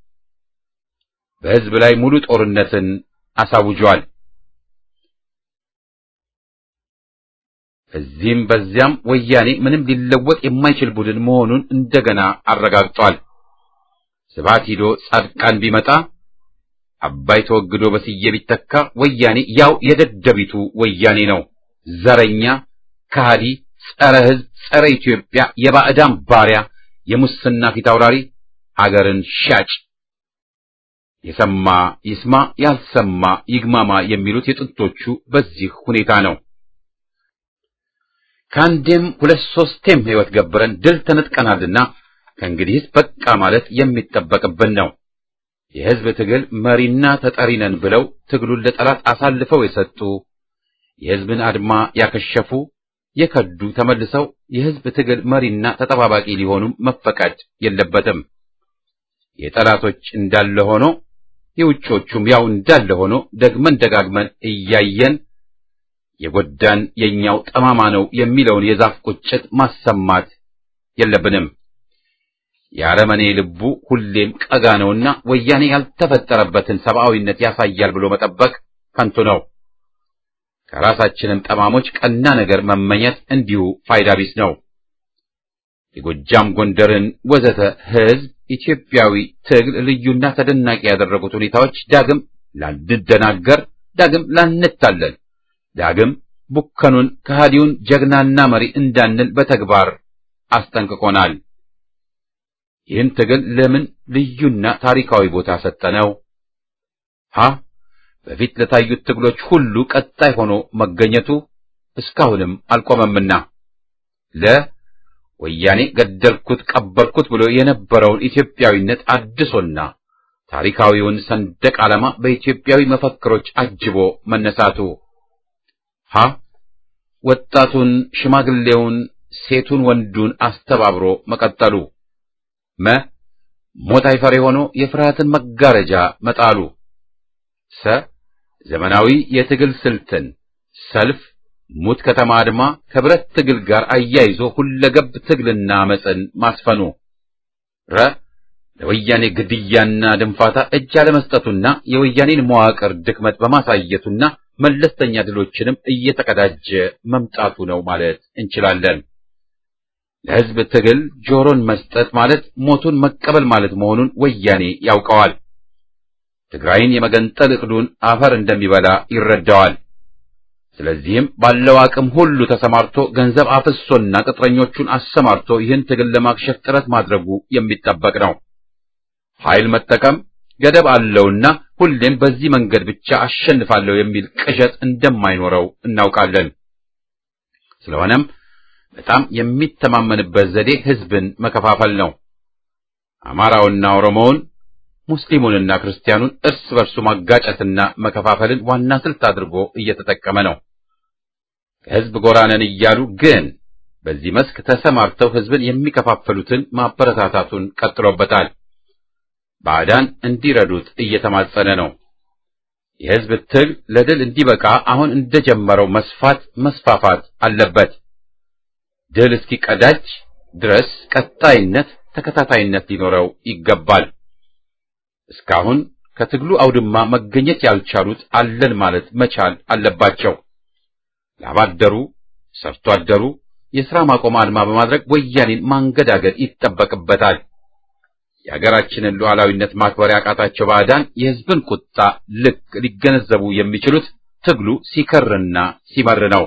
C: በሕዝብ ላይ ሙሉ ጦርነትን አሳውጇል። እዚህም በዚያም ወያኔ ምንም ሊለወጥ የማይችል ቡድን መሆኑን እንደገና አረጋግጧል። ስብሐት ሂዶ ጻድቃን ቢመጣ አባይ ተወግዶ በስዬ ቢተካ ወያኔ ያው የደደቢቱ ወያኔ ነው። ዘረኛ፣ ከሃዲ፣ ጸረ ሕዝብ፣ ጸረ ኢትዮጵያ፣ የባዕዳን ባሪያ፣ የሙስና ፊት አውራሪ፣ አገርን ሻጭ። የሰማ ይስማ፣ ያልሰማ ይግማማ የሚሉት የጥንቶቹ በዚህ ሁኔታ ነው። ከአንዴም ሁለት ሶስቴም ሕይወት ገብረን ድል ተነጥቀናልና ከእንግዲህስ በቃ ማለት የሚጠበቅብን ነው። የሕዝብ ትግል መሪና ተጠሪ ነን ብለው ትግሉን ለጠላት አሳልፈው የሰጡ የሕዝብን አድማ ያከሸፉ የከዱ ተመልሰው የሕዝብ ትግል መሪና ተጠባባቂ ሊሆኑም መፈቀድ የለበትም። የጠላቶች እንዳለ ሆኖ የውጮቹም ያው እንዳለ ሆኖ ደግመን ደጋግመን እያየን የጎዳን የኛው ጠማማ ነው የሚለውን የዛፍ ቁጭት ማሰማት የለብንም። የአረመኔ ልቡ ሁሌም ቀጋ ነውና ወያኔ ያልተፈጠረበትን ሰብአዊነት ያሳያል ብሎ መጠበቅ ከንቱ ነው። ከራሳችንም ጠማሞች ቀና ነገር መመኘት እንዲሁ ፋይዳ ቢስ ነው። የጎጃም ጎንደርን ወዘተ ሕዝብ ኢትዮጵያዊ ትግል ልዩና ተደናቂ ያደረጉት ሁኔታዎች ዳግም ላንደናገር፣ ዳግም ላንታለል፣ ዳግም ቡከኑን ከሃዲውን ጀግናና መሪ እንዳንል በተግባር አስጠንቅቆናል። ይህን ትግል ለምን ልዩና ታሪካዊ ቦታ ሰጠነው? ሀ በፊት ለታዩት ትግሎች ሁሉ ቀጣይ ሆኖ መገኘቱ እስካሁንም አልቆመምና ለ ወያኔ ገደልኩት ቀበርኩት ብሎ የነበረውን ኢትዮጵያዊነት አድሶና ታሪካዊውን ሰንደቅ ዓላማ በኢትዮጵያዊ መፈክሮች አጅቦ መነሳቱ ሀ ወጣቱን፣ ሽማግሌውን፣ ሴቱን፣ ወንዱን አስተባብሮ መቀጠሉ መ ሞት አይፈሬ ሆኖ የፍርሃትን መጋረጃ መጣሉ ሰ ዘመናዊ የትግል ስልትን ሰልፍ፣ ሙት ከተማ አድማ ከብረት ትግል ጋር አያይዞ ሁለገብ ትግልና አመፅን ማስፈኑ ረ ለወያኔ ግድያና ድንፋታ እጅ አለመስጠቱና የወያኔን መዋቅር ድክመት በማሳየቱና መለስተኛ ድሎችንም እየተቀዳጀ መምጣቱ ነው ማለት እንችላለን። ለሕዝብ ትግል ጆሮን መስጠት ማለት ሞቱን መቀበል ማለት መሆኑን ወያኔ ያውቀዋል። ትግራይን የመገንጠል ዕቅዱን አፈር እንደሚበላ ይረዳዋል። ስለዚህም ባለው አቅም ሁሉ ተሰማርቶ ገንዘብ አፍሶና ቅጥረኞቹን አሰማርቶ ይህን ትግል ለማክሸፍ ጥረት ማድረጉ የሚጠበቅ ነው። ኃይል መጠቀም ገደብ አለውና ሁሌም በዚህ መንገድ ብቻ አሸንፋለሁ የሚል ቅዠት እንደማይኖረው እናውቃለን። ስለሆነም በጣም የሚተማመንበት ዘዴ ሕዝብን መከፋፈል ነው። አማራውና ኦሮሞውን ሙስሊሙንና ክርስቲያኑን እርስ በርሱ ማጋጨትና መከፋፈልን ዋና ስልት አድርጎ እየተጠቀመ ነው። ከሕዝብ ጎራ ነን እያሉ ግን በዚህ መስክ ተሰማርተው ሕዝብን የሚከፋፈሉትን ማበረታታቱን ቀጥሎበታል። ባዕዳን እንዲረዱት እየተማጸነ ነው። የሕዝብ ትግል ለድል እንዲበቃ አሁን እንደጀመረው መስፋት መስፋፋት አለበት። ድል እስኪቀዳጅ ድረስ ቀጣይነት፣ ተከታታይነት ሊኖረው ይገባል። እስካሁን ከትግሉ አውድማ መገኘት ያልቻሉት አለን ማለት መቻል አለባቸው። ላባደሩ፣ ሰርቶ አደሩ የሥራ ማቆም አድማ በማድረግ ወያኔን ማንገዳገድ ይጠበቅበታል። የሀገራችንን ሉዓላዊነት ማክበር ያቃታቸው ባዕዳን የሕዝብን ቁጣ ልክ ሊገነዘቡ የሚችሉት ትግሉ ሲከርና ሲመር ነው።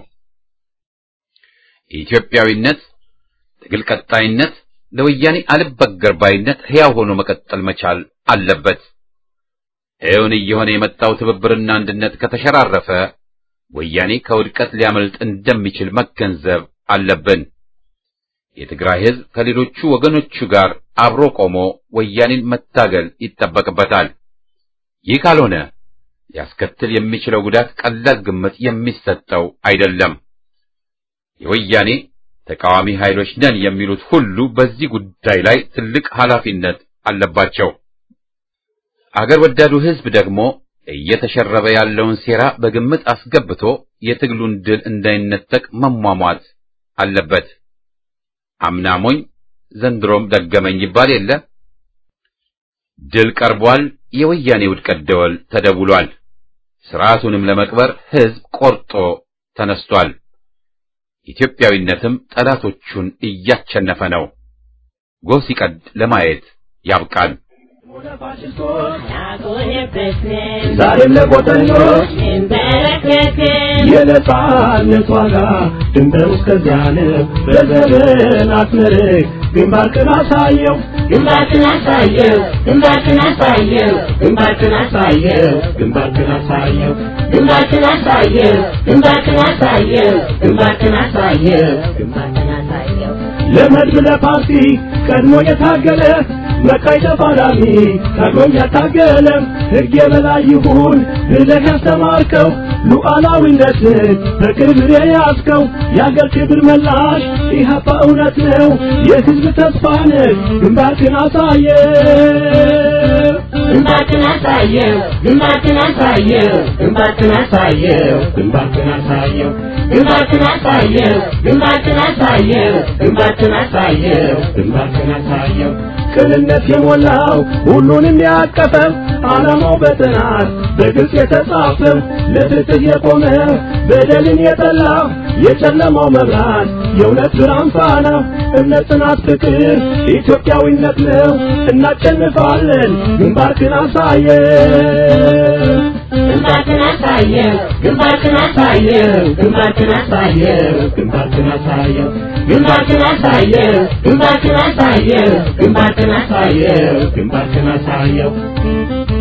C: የኢትዮጵያዊነት ትግል ቀጣይነት ለወያኔ አልበገር ባይነት ሕያው ሆኖ መቀጠል መቻል አለበት። እውን እየሆነ የመጣው ትብብርና አንድነት ከተሸራረፈ ወያኔ ከውድቀት ሊያመልጥ እንደሚችል መገንዘብ አለብን። የትግራይ ሕዝብ ከሌሎቹ ወገኖቹ ጋር አብሮ ቆሞ ወያኔን መታገል ይጠበቅበታል። ይህ ካልሆነ ሊያስከትል የሚችለው ጉዳት ቀላል ግምት የሚሰጠው አይደለም። የወያኔ ተቃዋሚ ኃይሎች ነን የሚሉት ሁሉ በዚህ ጉዳይ ላይ ትልቅ ኃላፊነት አለባቸው። አገር ወዳዱ ሕዝብ ደግሞ እየተሸረበ ያለውን ሴራ በግምት አስገብቶ የትግሉን ድል እንዳይነጠቅ መሟሟት አለበት። አምናሞኝ ዘንድሮም ደገመኝ ይባል የለ። ድል ቀርቧል። የወያኔ ውድቀት ደወል ተደውሏል። ስርዓቱንም ለመቅበር ሕዝብ ቆርጦ ተነስቷል። ኢትዮጵያዊነትም ጠላቶቹን እያቸነፈ ነው። ጎህ ሲቀድ ለማየት ያብቃል።
B: ዛሬም ለቆጠኞች የነጻነት ዋጋ ድንበር እስከዚያ ነው። በዘመናት መርህ ግንባርክን አሳየው ግንባርክን አሳየው ግንባርክን አሳየው ግንባርክን አሳየው ግንባርክን አሳየው ግንባርክን አሳየው ግንባርክን አሳየው ግንባርክን አሳየው ግንባርክን አሳየው ለመድብ ለፓርቲ ቀድሞ የታገለ መቃይ ተፋላሚ ታግሎም ያታገለ ሕግ የበላይ ይሁን ብለህ ያስተማርከው ሉዓላዊነትን በክብር የያዝከው የአገር ክብር መላሽ ኢህአፓ እውነት ነው የሕዝብ ተስፋ ነህ ግንባርክን አሳየ ግንባርክን አሳየው ግንባርክን አሳየው ግንባርክን አሳየው ግንባርክን አሳየው ግንባርክን አሳየው ግንባርክን አሳየው ግንባርክን አሳየው ግንባርክን አሳየው ቅንነት የሞላው ሁሉንም ያቀፈው ዓላማው በጥናት በግልጽ የተጻፈው ለፍትህ የቆመ በደልን የጠላ የጨለማው መብራት የእውነት ብርሃን ፋና እምነት፣ ጽናት፣ ፍቅር ኢትዮጵያዊነት ነው። እናሸንፋለን። ግንባርክን አሳየው ግንባርክን አሳየው ግንባርክን አሳየው ግንባርክን አሳየው ግንባርክን አሳየው ግንባርክን አሳየው ግንባርክን አሳየው ግንባርክን አሳየው ግንባርክን አሳየው